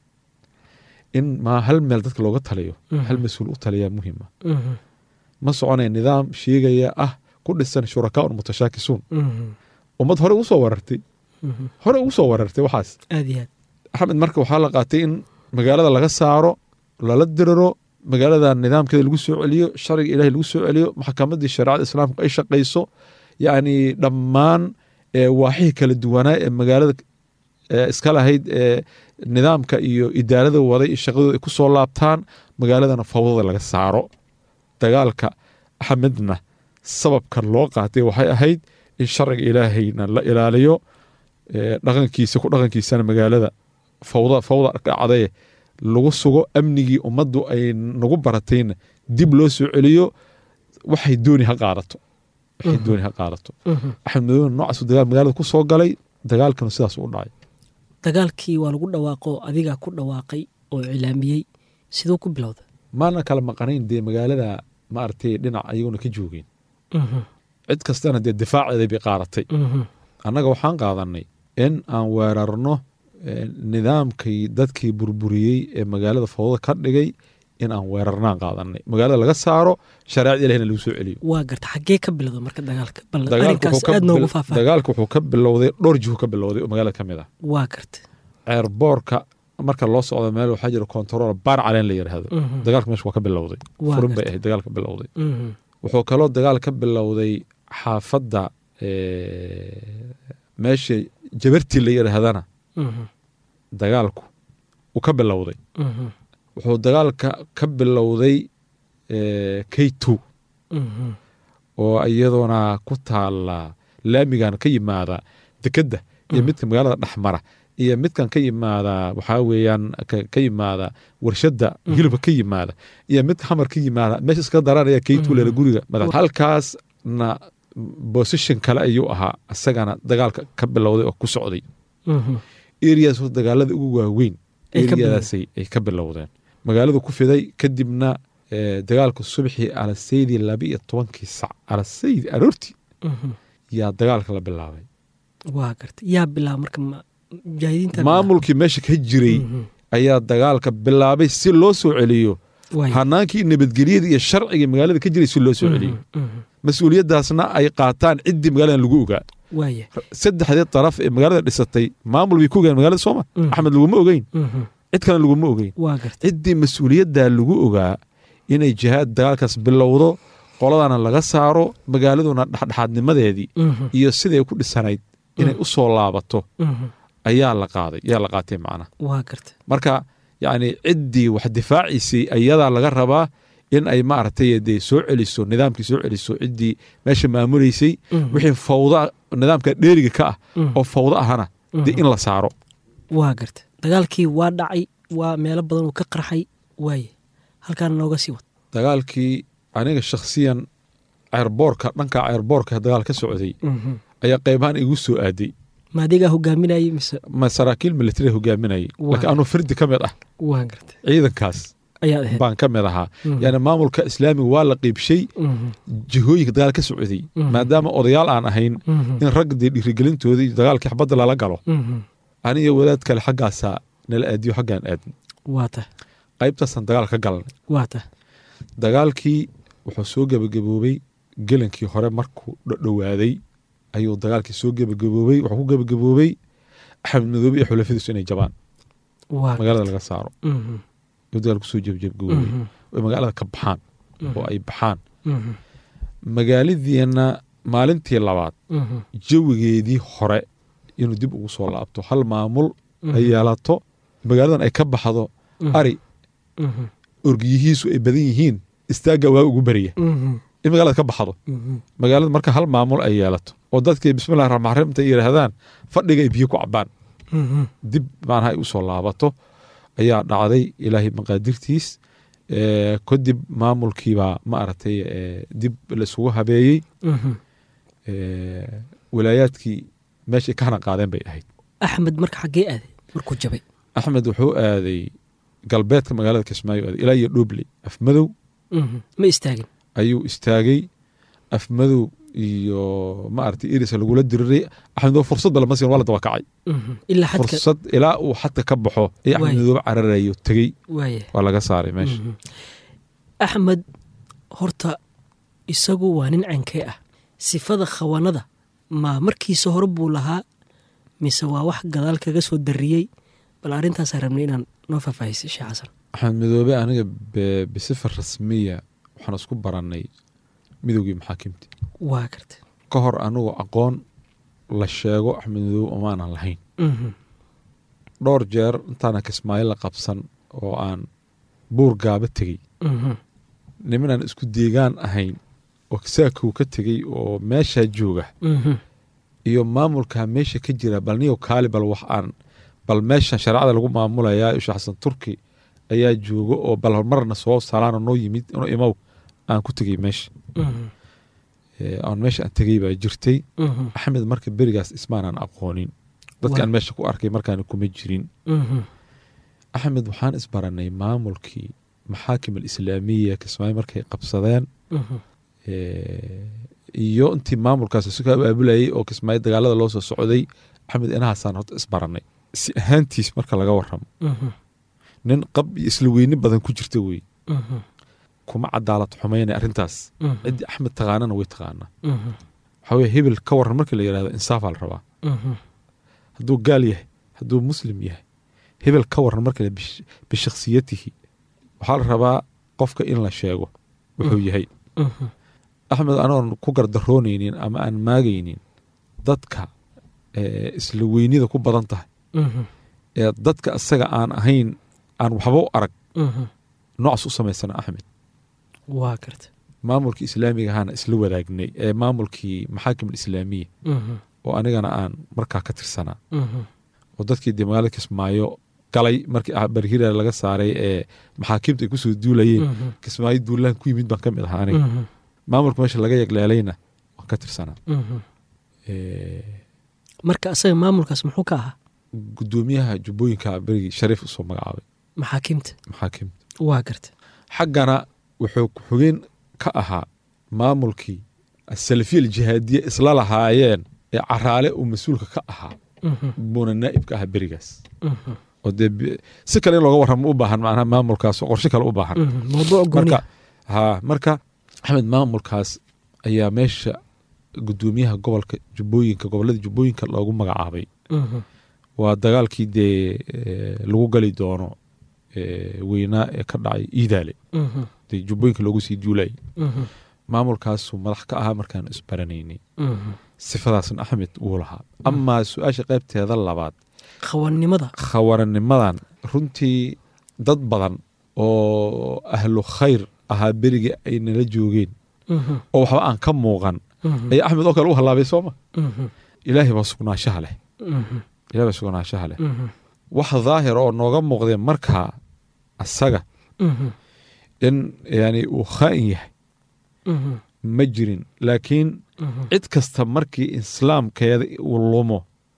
in ma hal meel dadka looga taliyo Mhm. hal mas-uul u taliyaa muhiima Mhm. ma soconaya nidaam sheegaya ah ku dhisan shurakaa mutashaakisuun Mhm. ummad hore ugu soo warartay Mhm. hore ugu soo warartay waxaas aad iyo aad axmed marka waxaa la qaatay in magaalada laga saaro lala diriro magaalada nidaamkeeda lagu soo celiyo sharciga ilahay lagu soo celiyo maxkamadii shareecada islaamka ay shaqayso yacni dhammaan waaxihii kala duwanaa ee magaalada iska lahayd ee nidaamka iyo idaarada waday iyo shaqadooda ay ku soo laabtaan magaaladana fawdada laga saaro dagaalka axmedna sababka loo qaatay waxay ahayd in sharciga ilaahayna la ilaaliyo dhaqankiisa ku dhaqankiisana magaalada fawda fawda dhacdaye lagu sugo amnigii ummaddu ay nagu baratayna dib loo soo celiyo waxay dooni ha qaadato waxay dooni ha qaadato axmed madowna noocaasu dagaal magaalada ku soo galay dagaalkana sidaas u dhacay dagaalkii waa lagu dhawaaqo adigaa ku dhawaaqay oo cilaamiyey siduu ku bilowda maana kala maqanayn dee magaalada maaragtay dhinac ayaguna ka joogeen cid kastana dee difaaceeday bay qaadatay annaga waxaan qaadanay in aan weerarno nidaamkii dadkii burburiyey ee magaalada fawda ka dhigay in aan weerarnaan qaadanay magaalada laga saaro shareecada ilahina lagu soo celiyo waa garta xaggee ka bilowda marka dagaalka bal arrinkaas aad noogu faahfaahay dagaalka wuxuu ka bilowday dhowr jihu ka bilowday oo magaalada ka mid ah waa garta ceerboorka marka loo socdo meel waxaa jira control baar caleen la yidhaahdo dagaalka meesha waa ka bilowday furin bay ahayd dagaal ka bilowday wuxuu kaloo dagaal ka bilowday xaafadda meesha jabartii la yidhaahdana dagaalku uu ka bilowday wuxuu dagaalka ka bilowday k two oo iyaduna ku taala laamigan ka yimaada dekedda iyo midka magaalada dhexmara iyo midkan ka yimaada waxaa weeyaan ka yimaada warshadda hilibka ka yimaada iyo midka xamar ka yimaada meesha iska daranaya k two leela guriga halkaasna bosishon kale ayuu ahaa isagana dagaalka ka bilowday oo ku socday erias dagaalada ugu waaweyn eriyadaasay ay ka bilowdeen magaaladu ku fiday kadibna dagaalka subxii alasaydii laba iyo tobankii sac alasaydi aroortii yaa dagaalka la bilaabay waa garta yaa bilaaba marka mujaahidiinta maamulkii meesha ka jiray ayaa dagaalka bilaabay si loo soo celiyo hanaankii nabadgelyada iyo sharciga magaalada ka jiray si loo soo celiyo mas-uuliyaddaasna ay qaataan ciddii magaaladan lagu ogaa saddexdii daraf ee magaalada dhisatay maamul bay ku ogeen magalada sooma axmed laguma ogeyn cid kalena laguma ogeyn ciddii mas-uuliyaddaa lagu ogaa inay jihaad dagaalkaas bilowdo qoladana laga saaro magaaladuna dhexdhexaadnimadeedii iyo siday ku dhisanayd inay u soo laabato ayaa la qaaday ayaa la qaatay macnaha marka yacni ciddii wax difaaciisay ayadaa laga rabaa in ay maaragtay dee soo celiso nidaamkii soo celiso ciddii meesha maamulaysay wixii fawda nidaamka dheeriga ka ah oo fawdo ahana dee in la saaro waa garta dagaalkii waa dhacay waa meelo badan uu ka qarxay waaye halkaana nooga sii wad dagaalkii aniga shakhsiyan ceerboorka dhanka ceerboorka dagaal ka socday ayaa qaybahaan igu soo aaday ma adigaa hogaaminayay mise ma saraakiil militari hogaaminayay laakiin anuu firdi ka mid ah waa garta ciidankaas ayaad ahayd baan ka mid ahaa yani maamulka islaamiga waa la qiibshay jihooyinka dagaal ka socday maadaama odayaal aan ahayn in rag dee dhiirigelintoodii dagaalkii xabadda lala galo aniyo wadaad kale xaggaasaa nala aadiyo xaggaan aadin waa tah qaybtaasaan dagaal ka galnay waa tah dagaalkii wuxuu soo gebagaboobay gelankii hore markuu dhowaaday ayuu dagaalkii soo gebagaboobay wuxuu ku gebagaboobay axmed madoobe iyo xulafadiisu inay jabaan magaalada laga saaro dagaal kusoo jebjebgaboobay oy magaalada ka baxaan oo ay baxaan magaaladiina maalintii labaad jawigeedii hore inuu dib ugu soo laabto hal maamul ay yeelato magaaladan ay ka baxdo ari orgiyihiisu ay badan yihiin istaagga waa ugu beriya in magaalada ka baxdo magaalada marka hal maamul ay yeelato oo dadkii bismillahi raxmaan raxiim intay yidhaahdaan fadhiga ay biyo ku cabaan dib maanaha ay u soo laabato ayaa dhacday ilaahay maqaadirtiis kadib maamulkiibaa ma aragtay dib laisugu habeeyey walaayaadkii meeshay ka hana qaadeen bay ahayd axmed marka xaggee aaday markuu jabay axmed wuxuu aaday galbeedka magaalada kismaayo aaday ilaa iyo dhobley afmadow ma istaagin ayuu istaagay afmadow iyo maaragtay iris lagula diriray axmed oo fursadba lama siin waa la dabakacay ilaa xadka fursad ilaa uu xadka ka baxo ee axmed madoobe cararayo tegey waaya waa laga saaray meesha axmed horta isagu waa nin cankee ah sifada khawanada ma markiisa hore buu lahaa mise waa wax gadaal kaga soo dariyey bal arrintaasaa rabnay inaan noo faahfaahisay sheekh xasan axmed midoobe aniga be- bisifa rasmiya waxaan isku barannay midowgii maxaakimta waa garta ka hor anigu aqoon la sheego axmed midoobe umaanan lahayn Mhm. dhowr jeer intaana kismaayo la qabsan oo aan buur gaaba tegey Mhm. nimanaan isku deegaan ahayn oo saakow ka tegey oo meeshaa jooga Mhm. iyo maamulkaa meesha ka jira bal niyo kaali bal wax aan bal meesha shareecada lagu maamulayaa isha xasan turki ayaa jooga oo bal marna soo salaana noo yimid inuu imow aan ku tegey meesha Mhm. Ee, aan meesha aan tegey baa jirtay Mhm. axmed marka berigaas ismaanaan aqoonin dadka Waa. aan meesha ku arkay markaan kuma jirin Mhm. axmed waxaan isbaranay maamulkii maxaakim alislaamiya kismaayo markay qabsadeen Mhm. ee, iyo intii maamulkaas isu ka abaabulayay oo kismaayo dagaalada loo soo socday axmed inahaasaan horta isbaranay si ahaantiis marka laga waramo Mhm. nin qab iyo isla weyni badan ku jirta wey Mhm. kuma cadaalad xumaynay arrintaas Mhm. ciddii axmed taqaanana way taqaanaa Mhm. waxaa weye hebel ka waran marka la yidhahdo insaafaa la rabaa Mhm. hadduu gaal yahay hadduu muslim yahay hebel ka waran marka la bish- bishakhsiyatihi waxaa la rabaa qofka in la sheego wuxuu yahay Mhm. axmed anoon ku gardaroonaynin ama aan maagaynin dadka ee, isla weynida ku badan tahay Mhm. ee dadka isaga aan ahayn aan waxba u arag Mhm. noocaas u samaysana axmed waa garta maamulkii islaamiga ahaana isla wadaagnay ee maamulkii maxaakim alislaamiya Mhm. oo anigana aan markaa ka tirsanaa Mhm. oo dadkii dee magaalada kismaayo galay markii ah barhira laga saaray ee maxaakiimta ay kusoo duulayeen Mhm. kismaayo duulaan ku yimid baan ka mid ahaa aniga Mhm. maamulka meesha laga yegleelayna waan ka tirsanaa Mhm. Ee, marka asaga maamulkaas muxuu ka ahaa gudoomiyaha jubbooyinka berigii shariif usoo magacaabay maxaakiimta maxaakiimta waa garta xaggana wuxuu ku-xigeen ka ahaa maamulkii asalafiya aljihaadiya isla lahaayeen ee caraale uu mas-uulka ka ahaa Mhm. buuna naa'ib ka ahaa berigaas Mhm. oo dee bi- si kale in looga warramo u baahan macnaha maamulkaas oo qorshe kale u baahan Mhm. mawduuc gooni marka ha marka axmed maamulkaas ayaa meesha gudoomiyaha gobolka jubbooyinka gobolada jubbooyinka loogu magacaabay Mhm. waa dagaalkii dee eh, lagu gali doono eh, weynaa ee ka dhacay iidaale Mhm. dee jubbooyinka loogu sii duulayay Mhm. maamulkaasuu madax ka ahaa markaan isbaranaynay Mhm. sifadaasna axmed wuu lahaa amaa su-aasha qaybteeda labaad khawannimada khawaranimadan runtii dad badan oo ahlu khayr ahaa berigii ay nala joogeen Mhm. oo waxba aan ka muuqan Mhm. ayaa axmed oo kale u hallaabay sooma Mhm. ilaahay baa sugnaanshaha leh Mhm. ilahay baa sugnaanshaha leh Mhm. wax daahir oo nooga muuqdeen markaa asaga Mhm. in yani uu khaa'in yahay Mhm. ma jirin laakiin Mhm. cid kasta markii islaamkeeda uu lumo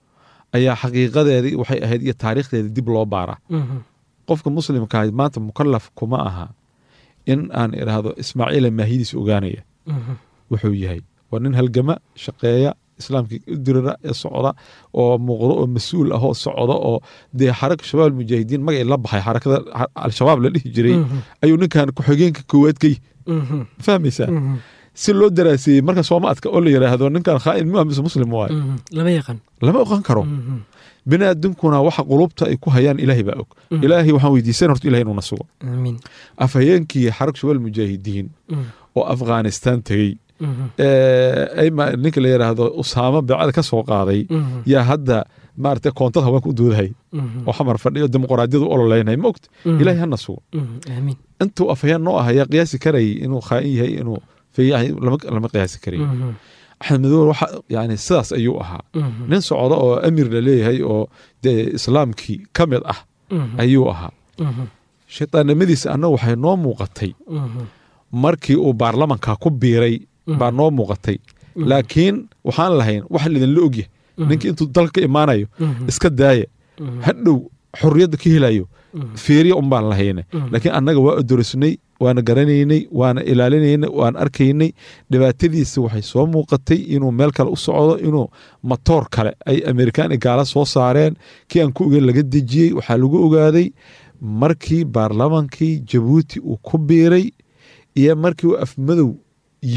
ayaa xaqiiqadeedii waxay ahayd iyo taariikhdeeda dib loo baaraa Mhm. qofka muslimka ahayd maanta mukalaf kuma aha in aan idhaahdo ismaaciila maahidiis ogaanaya Mhm. wuxuu yahay waa nin halgama shaqeeya islaamkii u dirira ee socda oo muuqdo oo mas-uul ah oo socda oo dee xaraka shabaab almujaahidiin magacii la baxay xarakada xa- al-shabaab la dhihi jiray Mhm. ayuu ninkan ku-xigeenka koowaad ka yihi Mhm. fahmaysaa Mhm. si loo daraaseeyey marka sooma adka oo la yidhaahdo ninkan khaa'in mua mise muslim waayo Mhm. lama yaqaan lama oqan karo Mhm. bini aadamkuna waxa qulubta ay ku hayaan ilaahay baa og Mhm. ilaahay waxaan weydiisan horta ilahay inuuna sugo amiin afhayeenkii xarag shabaab almujaahidiin Mhm. oo afghanistan tegey Mhm. ee, ayma ninka la yidhaahdo usaamo beecada ka soo qaaday Mhm. yaa hadda maaragtay koontada haweenka u doodahay Mhm. oo xamar fadhiyo dimuqraadiyadu ololeynay ma ogta Mhm. ilaahay hana sugo Mhm. amiin intuu afhayeen noo ah ayaa qiyaasi karayay inuu khaa'in yahay inuu feeyahay lama lama qiyaasi karay Mhm. axmed madow waxa yani sidaas ayuu ahaa Mhm. nin socdo oo amir la leeyahay oo dee islaamkii ka mid ah Mhm. ayuu ahaa Mhm. shaytaannimadiisa annaga waxay noo muuqatay Mhm. markii uu baarlamanka ku biiray Mhm. baa noo muuqatay Mhm. laakiin waxaan lahayn wax lidinla ogyahay Mhm. ninkii intuu dalka ka imaanayo Mhm. iska daaya Mhm. hadhow xorriyadda ka helayo Mhm. feeriya un baan lahayne Mhm. laakiin annaga waa odorisnay waana garanaynay waana ilaalinaynay waan arkaynay dhibaatadiisa waxay soo muuqatay inuu meel kale u socdo inuu matoor kale ay amerikaani gaala soo saareen kii aan ku ogeyn laga dejiyey waxaa lagu ogaaday markii baarlamankii jabuuti uu ku biiray iyo markii uu afmadow yimid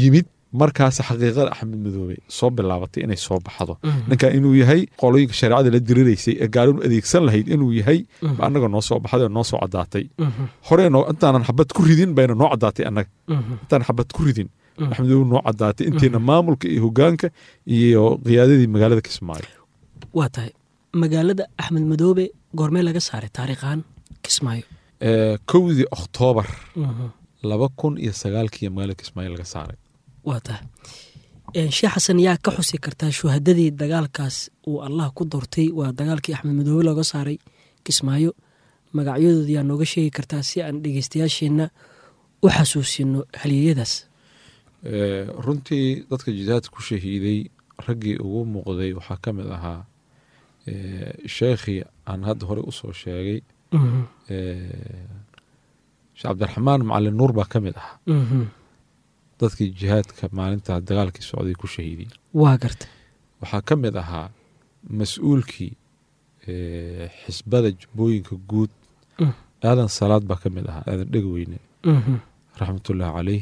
markaas xaqiiqada axmed madoobe soo bilaabatay inay soo baxdo ninkan inuu yahay qolooyinka shareecada la diriraysay ee gaalinu adeegsan lahayd inuu yahay ba annaga noo soo baxday oo noo soo caddaatay hore intaanan xabad ku ridin bayna noo caddaatay annaga intaan xabad ku ridin axmed madoobe noo caddaatay intayna maamulka iyo hogaanka iyo qiyaadadii magaalada kismaayo waa tahay magaalada axmed madoobe goormee laga saaray taariikhan kismaayo kowdii oktoobar laba kun iyo sagaalkii magaalada kismaayo laga saaray waa tahay sheekh xasan yaa ka xusi kartaa shuhadadii dagaalkaas uu allah ku doortay waa dagaalkii axmed madoobe looga saaray kismaayo magacyadooda yaa nooga sheegi kartaa si aan dhegeystayaasheenna u xasuusino haliyeyadaas runtii dadka jihaadka ku shahiiday raggii ugu muuqday waxaa ka mid ahaa sheekhii aan hadda hore usoo sheegay sheekh cabdiraxmaan macalin nuur baa ka mid ahaa dadkii jihaadka maalintaa dagaalkii socday ku shahiiday waa garta waxaa ka mid ahaa mas-uulkii xisbada jubbooyinka guud aadan salaad baa ka mid ahaa aadan dhegweyne raxmatullaahi caleyh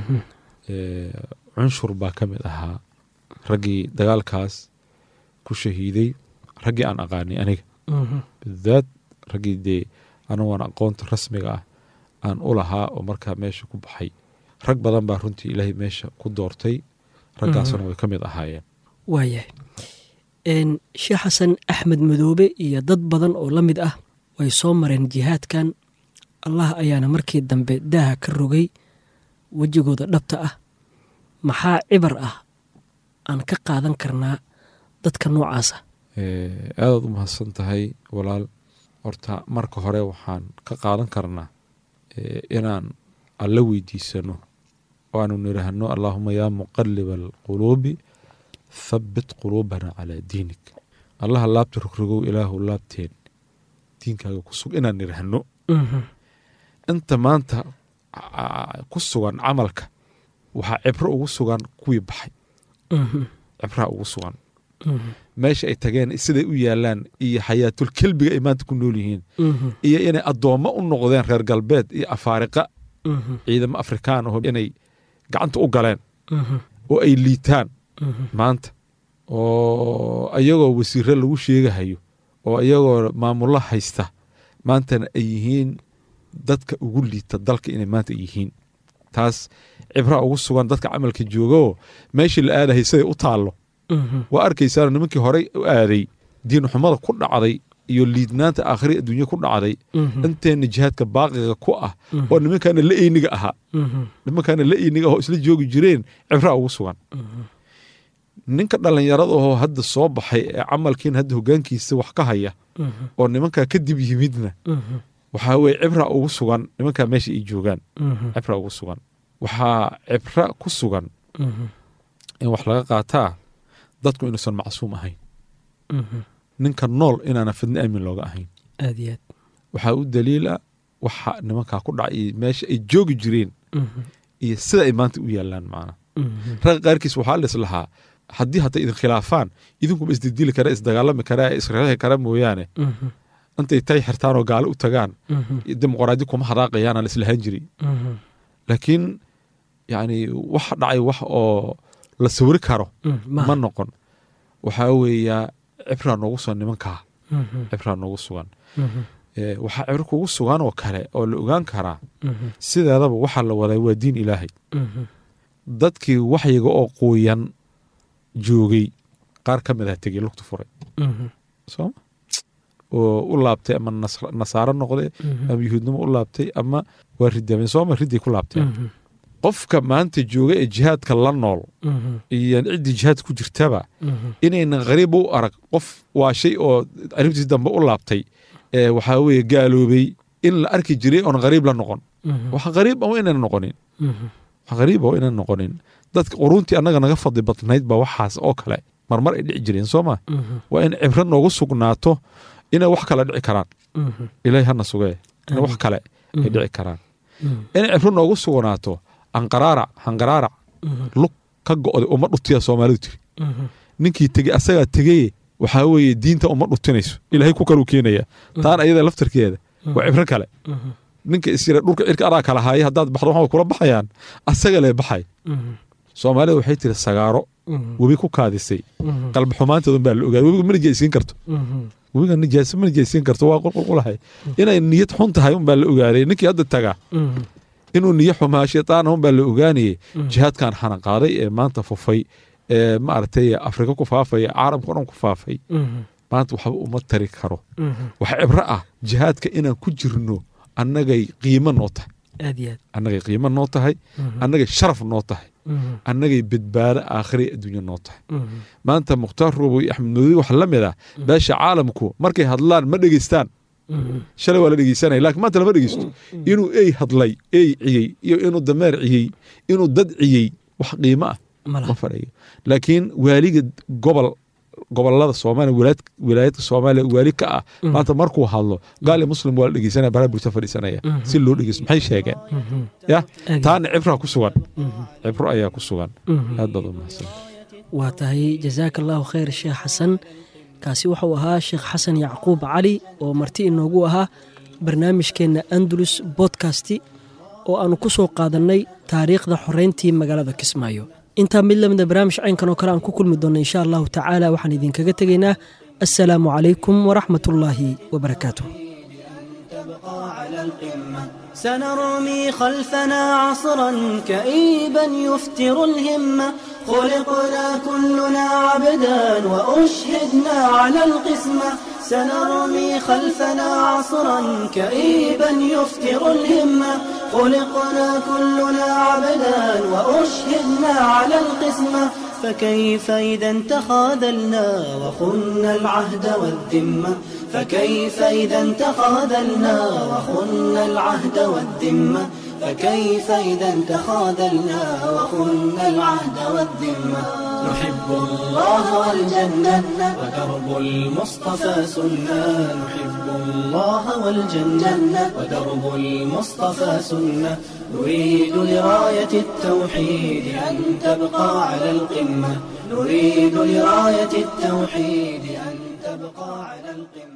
cunshur baa ka mid ahaa raggii dagaalkaas ku shahiiday raggii aan aqaanay aniga bidaad raggii dee anagoon aqoonta rasmiga ah aan u lahaa oo markaa meesha ku baxay rag badan baa runtii ilaahay meesha ku doortay raggaasna way ka mid ahaayeen waayahay sheekh xasan axmed madoobe iyo dad badan oo la mid ah way soo mareen jihaadkan allah ayaana markii dambe daaha ka rogay wejigooda dhabta ah maxaa cibar ah aan ka qaadan karnaa dadka noocaasa aadaad u mahadsan tahay walaal horta marka hore waxaan ka qaadan karnaa inaan alla weydiisano oo aanu nidhaahno allaahuma yaa muqaliba alquluubi thabbit quluubana calaa diinik allaha laabta rogrogow ilaahu laabteen diinkaaga ku sug inaan nidhaahno inta maanta ku sugan camalka waxaa cibro ugu sugan kuwii baxay cibraa ugu sugan meesha ay tageen siday u yaalaan iyo xayaatul kelbiga ay maanta ku nool yihiin iyo inay addoommo u noqdeen reer galbeed iyo afaariqa ciidamo afrikaan aho inay gacanta u galeen oo ay liitaan maanta oo iyagoo wasiire lagu sheegahayo oo iyagoo maamulo haysta maantana ay yihiin dadka ugu liita dalka inay maanta yihiin taas cibraa ugu sugan dadka camalka joogoo meeshii la aadahay siday u taallo waa arkaysaana nimankii horey u aaday diinxumada ku dhacday iyo liidnaanta aakhiri adduunya ku dhacday inteenna jihaadka baaqiga ku ah oo nimankaana la eyniga ahaa nimankaana la eyniga ahoo isla joogi jireen cibraa ugu sugan ninka dhallinyarada ahoo hadda soo baxay ee camalkiina hadda hogaankiisa wax ka haya oo nimankaa kadib yimidna waxaa weye cibra ugu sugan nimankaa meesha ay joogaan cibra ugu sugan waxaa cibra ku sugan in wax laga qaataa dadku inuusan macsuum ahayn ninka nool inaana fidno aamin looga ahayn aad iyo aad waxaa u daliila waxa nimankaa ku dhacay iyo meesha ay joogi jireen iyo sida ay maanta u yaalaan macna ragga qaarkiis waxaa lis lahaa haddii hadday idin khilaafaan idinkuba isdildili kara isdagaalami karaa isreexi kara mooyaane intay tay xirtaan oo gaalo u tagaan dimuqraadi kuma hadaaqayaana la islahaan jiri laakiin yani wax dhacay wax oo la sawiri karo ma noqon waxaa weeyaa cibraa noogu sugan nimankaa cibraa noogu sugan waxaa cibro kugu sugan oo kale oo la ogaan karaa sideedaba waxaa la wadaa waa diin ilaahay dadkii waxyiga oo quuyan joogay qaar ka mid ah tegey lugta furay sooma oo u laabtay ama nasaaro noqday ama yuhuudnimo u laabtay ama waa ridaameen sooma riday ku laabteen qofka maanta jooga ee jihaadka la nool iyo ciddii jihaad ku jirtaba inaynan qariib u arag qof waa shay oo arrintiis dambe u laabtay waxaa weeye gaaloobay in la arki jiray oon qariib la noqon wax qariib ah inaan noqonin wax qariib ah inaan noqonin dadka quruuntii annaga naga fadli badnayd baa waxaas oo kale marmar ay dhici jireen soo ma waa in cibro noogu sugnaato inay wax kale dhici karaan ilaahay hana sugee in wax kale ay dhici karaan inay cibro noogu sugnaato anqaraarac hanqaraarac lug ka go'day uma dhutiya soomaalidu tiri ninkii tegey asagaa tegeye waxaa weeye diinta uma dhutinayso ilaahay ku kaluu keenaya taana ayada laftarkeeda waa cibro kale ninka isyira dhulka cirka adaa kala haaya haddaad baxdo waxaa kula baxayaan asaga lee baxay soomaalida waxay tiri sagaaro webi ku kaadisay qalbi xumaanteedun baa la ogaaday webiga ma nijaysiin karto webiga nijaas ma nijaysiin karto waa qulqulqulahay inay niyad xun tahay un baa la ogaaday ninkii hadda tagaa inuu niyo xumaa shaytaan un baa la ogaanayay jihaadkan xanan qaaday ee maanta fufay ee maaragtay afrika ku faafaya caalamka o dhan ku faafay maanta waxba uma tari karo wax cibro ah jihaadka inaan ku jirno annagay qiimo noo tahay aad iyo aad annagay qiimo noo tahay annagay sharaf noo tahay annagay badbaado aakhira adduunya noo tahay maanta mukhtaar roobo iyo axmed madoodi waxa la mid ah beesha caalamku markay hadlaan ma dhegeystaan shalay waa la dhegeysanaya lakiin maanta lama dhegeysto inuu ey hadlay ey ciyey iyo inuu dameer ciyey inuu dad ciyey wax qiimo ah ma ma laha fadhiyo laakiin waaliga gobol gobolada soomaaliya wilaayad wilaayadka soomaaliya waali ka ah maanta markuu hadlo gaal iyo muslim waa la dhegeysanaya baraha bulshada fadhiisanaya si loo dhegeysto maxay sheegeen ya Aad. taana cibraa ku sugan cibro ayaa ku sugan aad baad u mahadsan waa tahay jazaaka allahu khayr sheekh xasan kaasi wuxuu ahaa sheekh xasan yacquub cali oo marti inoogu ahaa barnaamijkeenna andalus bodkasti oo aanu ku soo qaadannay taariikhda xoreyntii magaalada kismaayo intaa mid lamida barnaamij caynkan oo kale aan ku kulmi doonno insha allahu tacaala waxaan idinkaga tegaynaa assalaamu calaykum waraxmat ullaahi wabarakaatuh تبقى على القمة سنرمي خلفنا عصرا كئيبا يفتر الهمة خلقنا كلنا عبدا وأشهدنا على القسمة سنرمي خلفنا عصرا كئيبا يفتر الهمة خلقنا كلنا عبدا وأشهدنا على القسمة فكيف إذا تخاذلنا وخنا العهد والذمة فكيف إذا تخاذلنا وخنا العهد والذمة فكيف إذا تخاذلنا وخنا العهد والذمة نحب الله والجنة ودرب المصطفى سنة نحب الله والجنة ودرب المصطفى سنة نريد لراية التوحيد أن تبقى على القمة نريد لراية التوحيد أن تبقى على القمة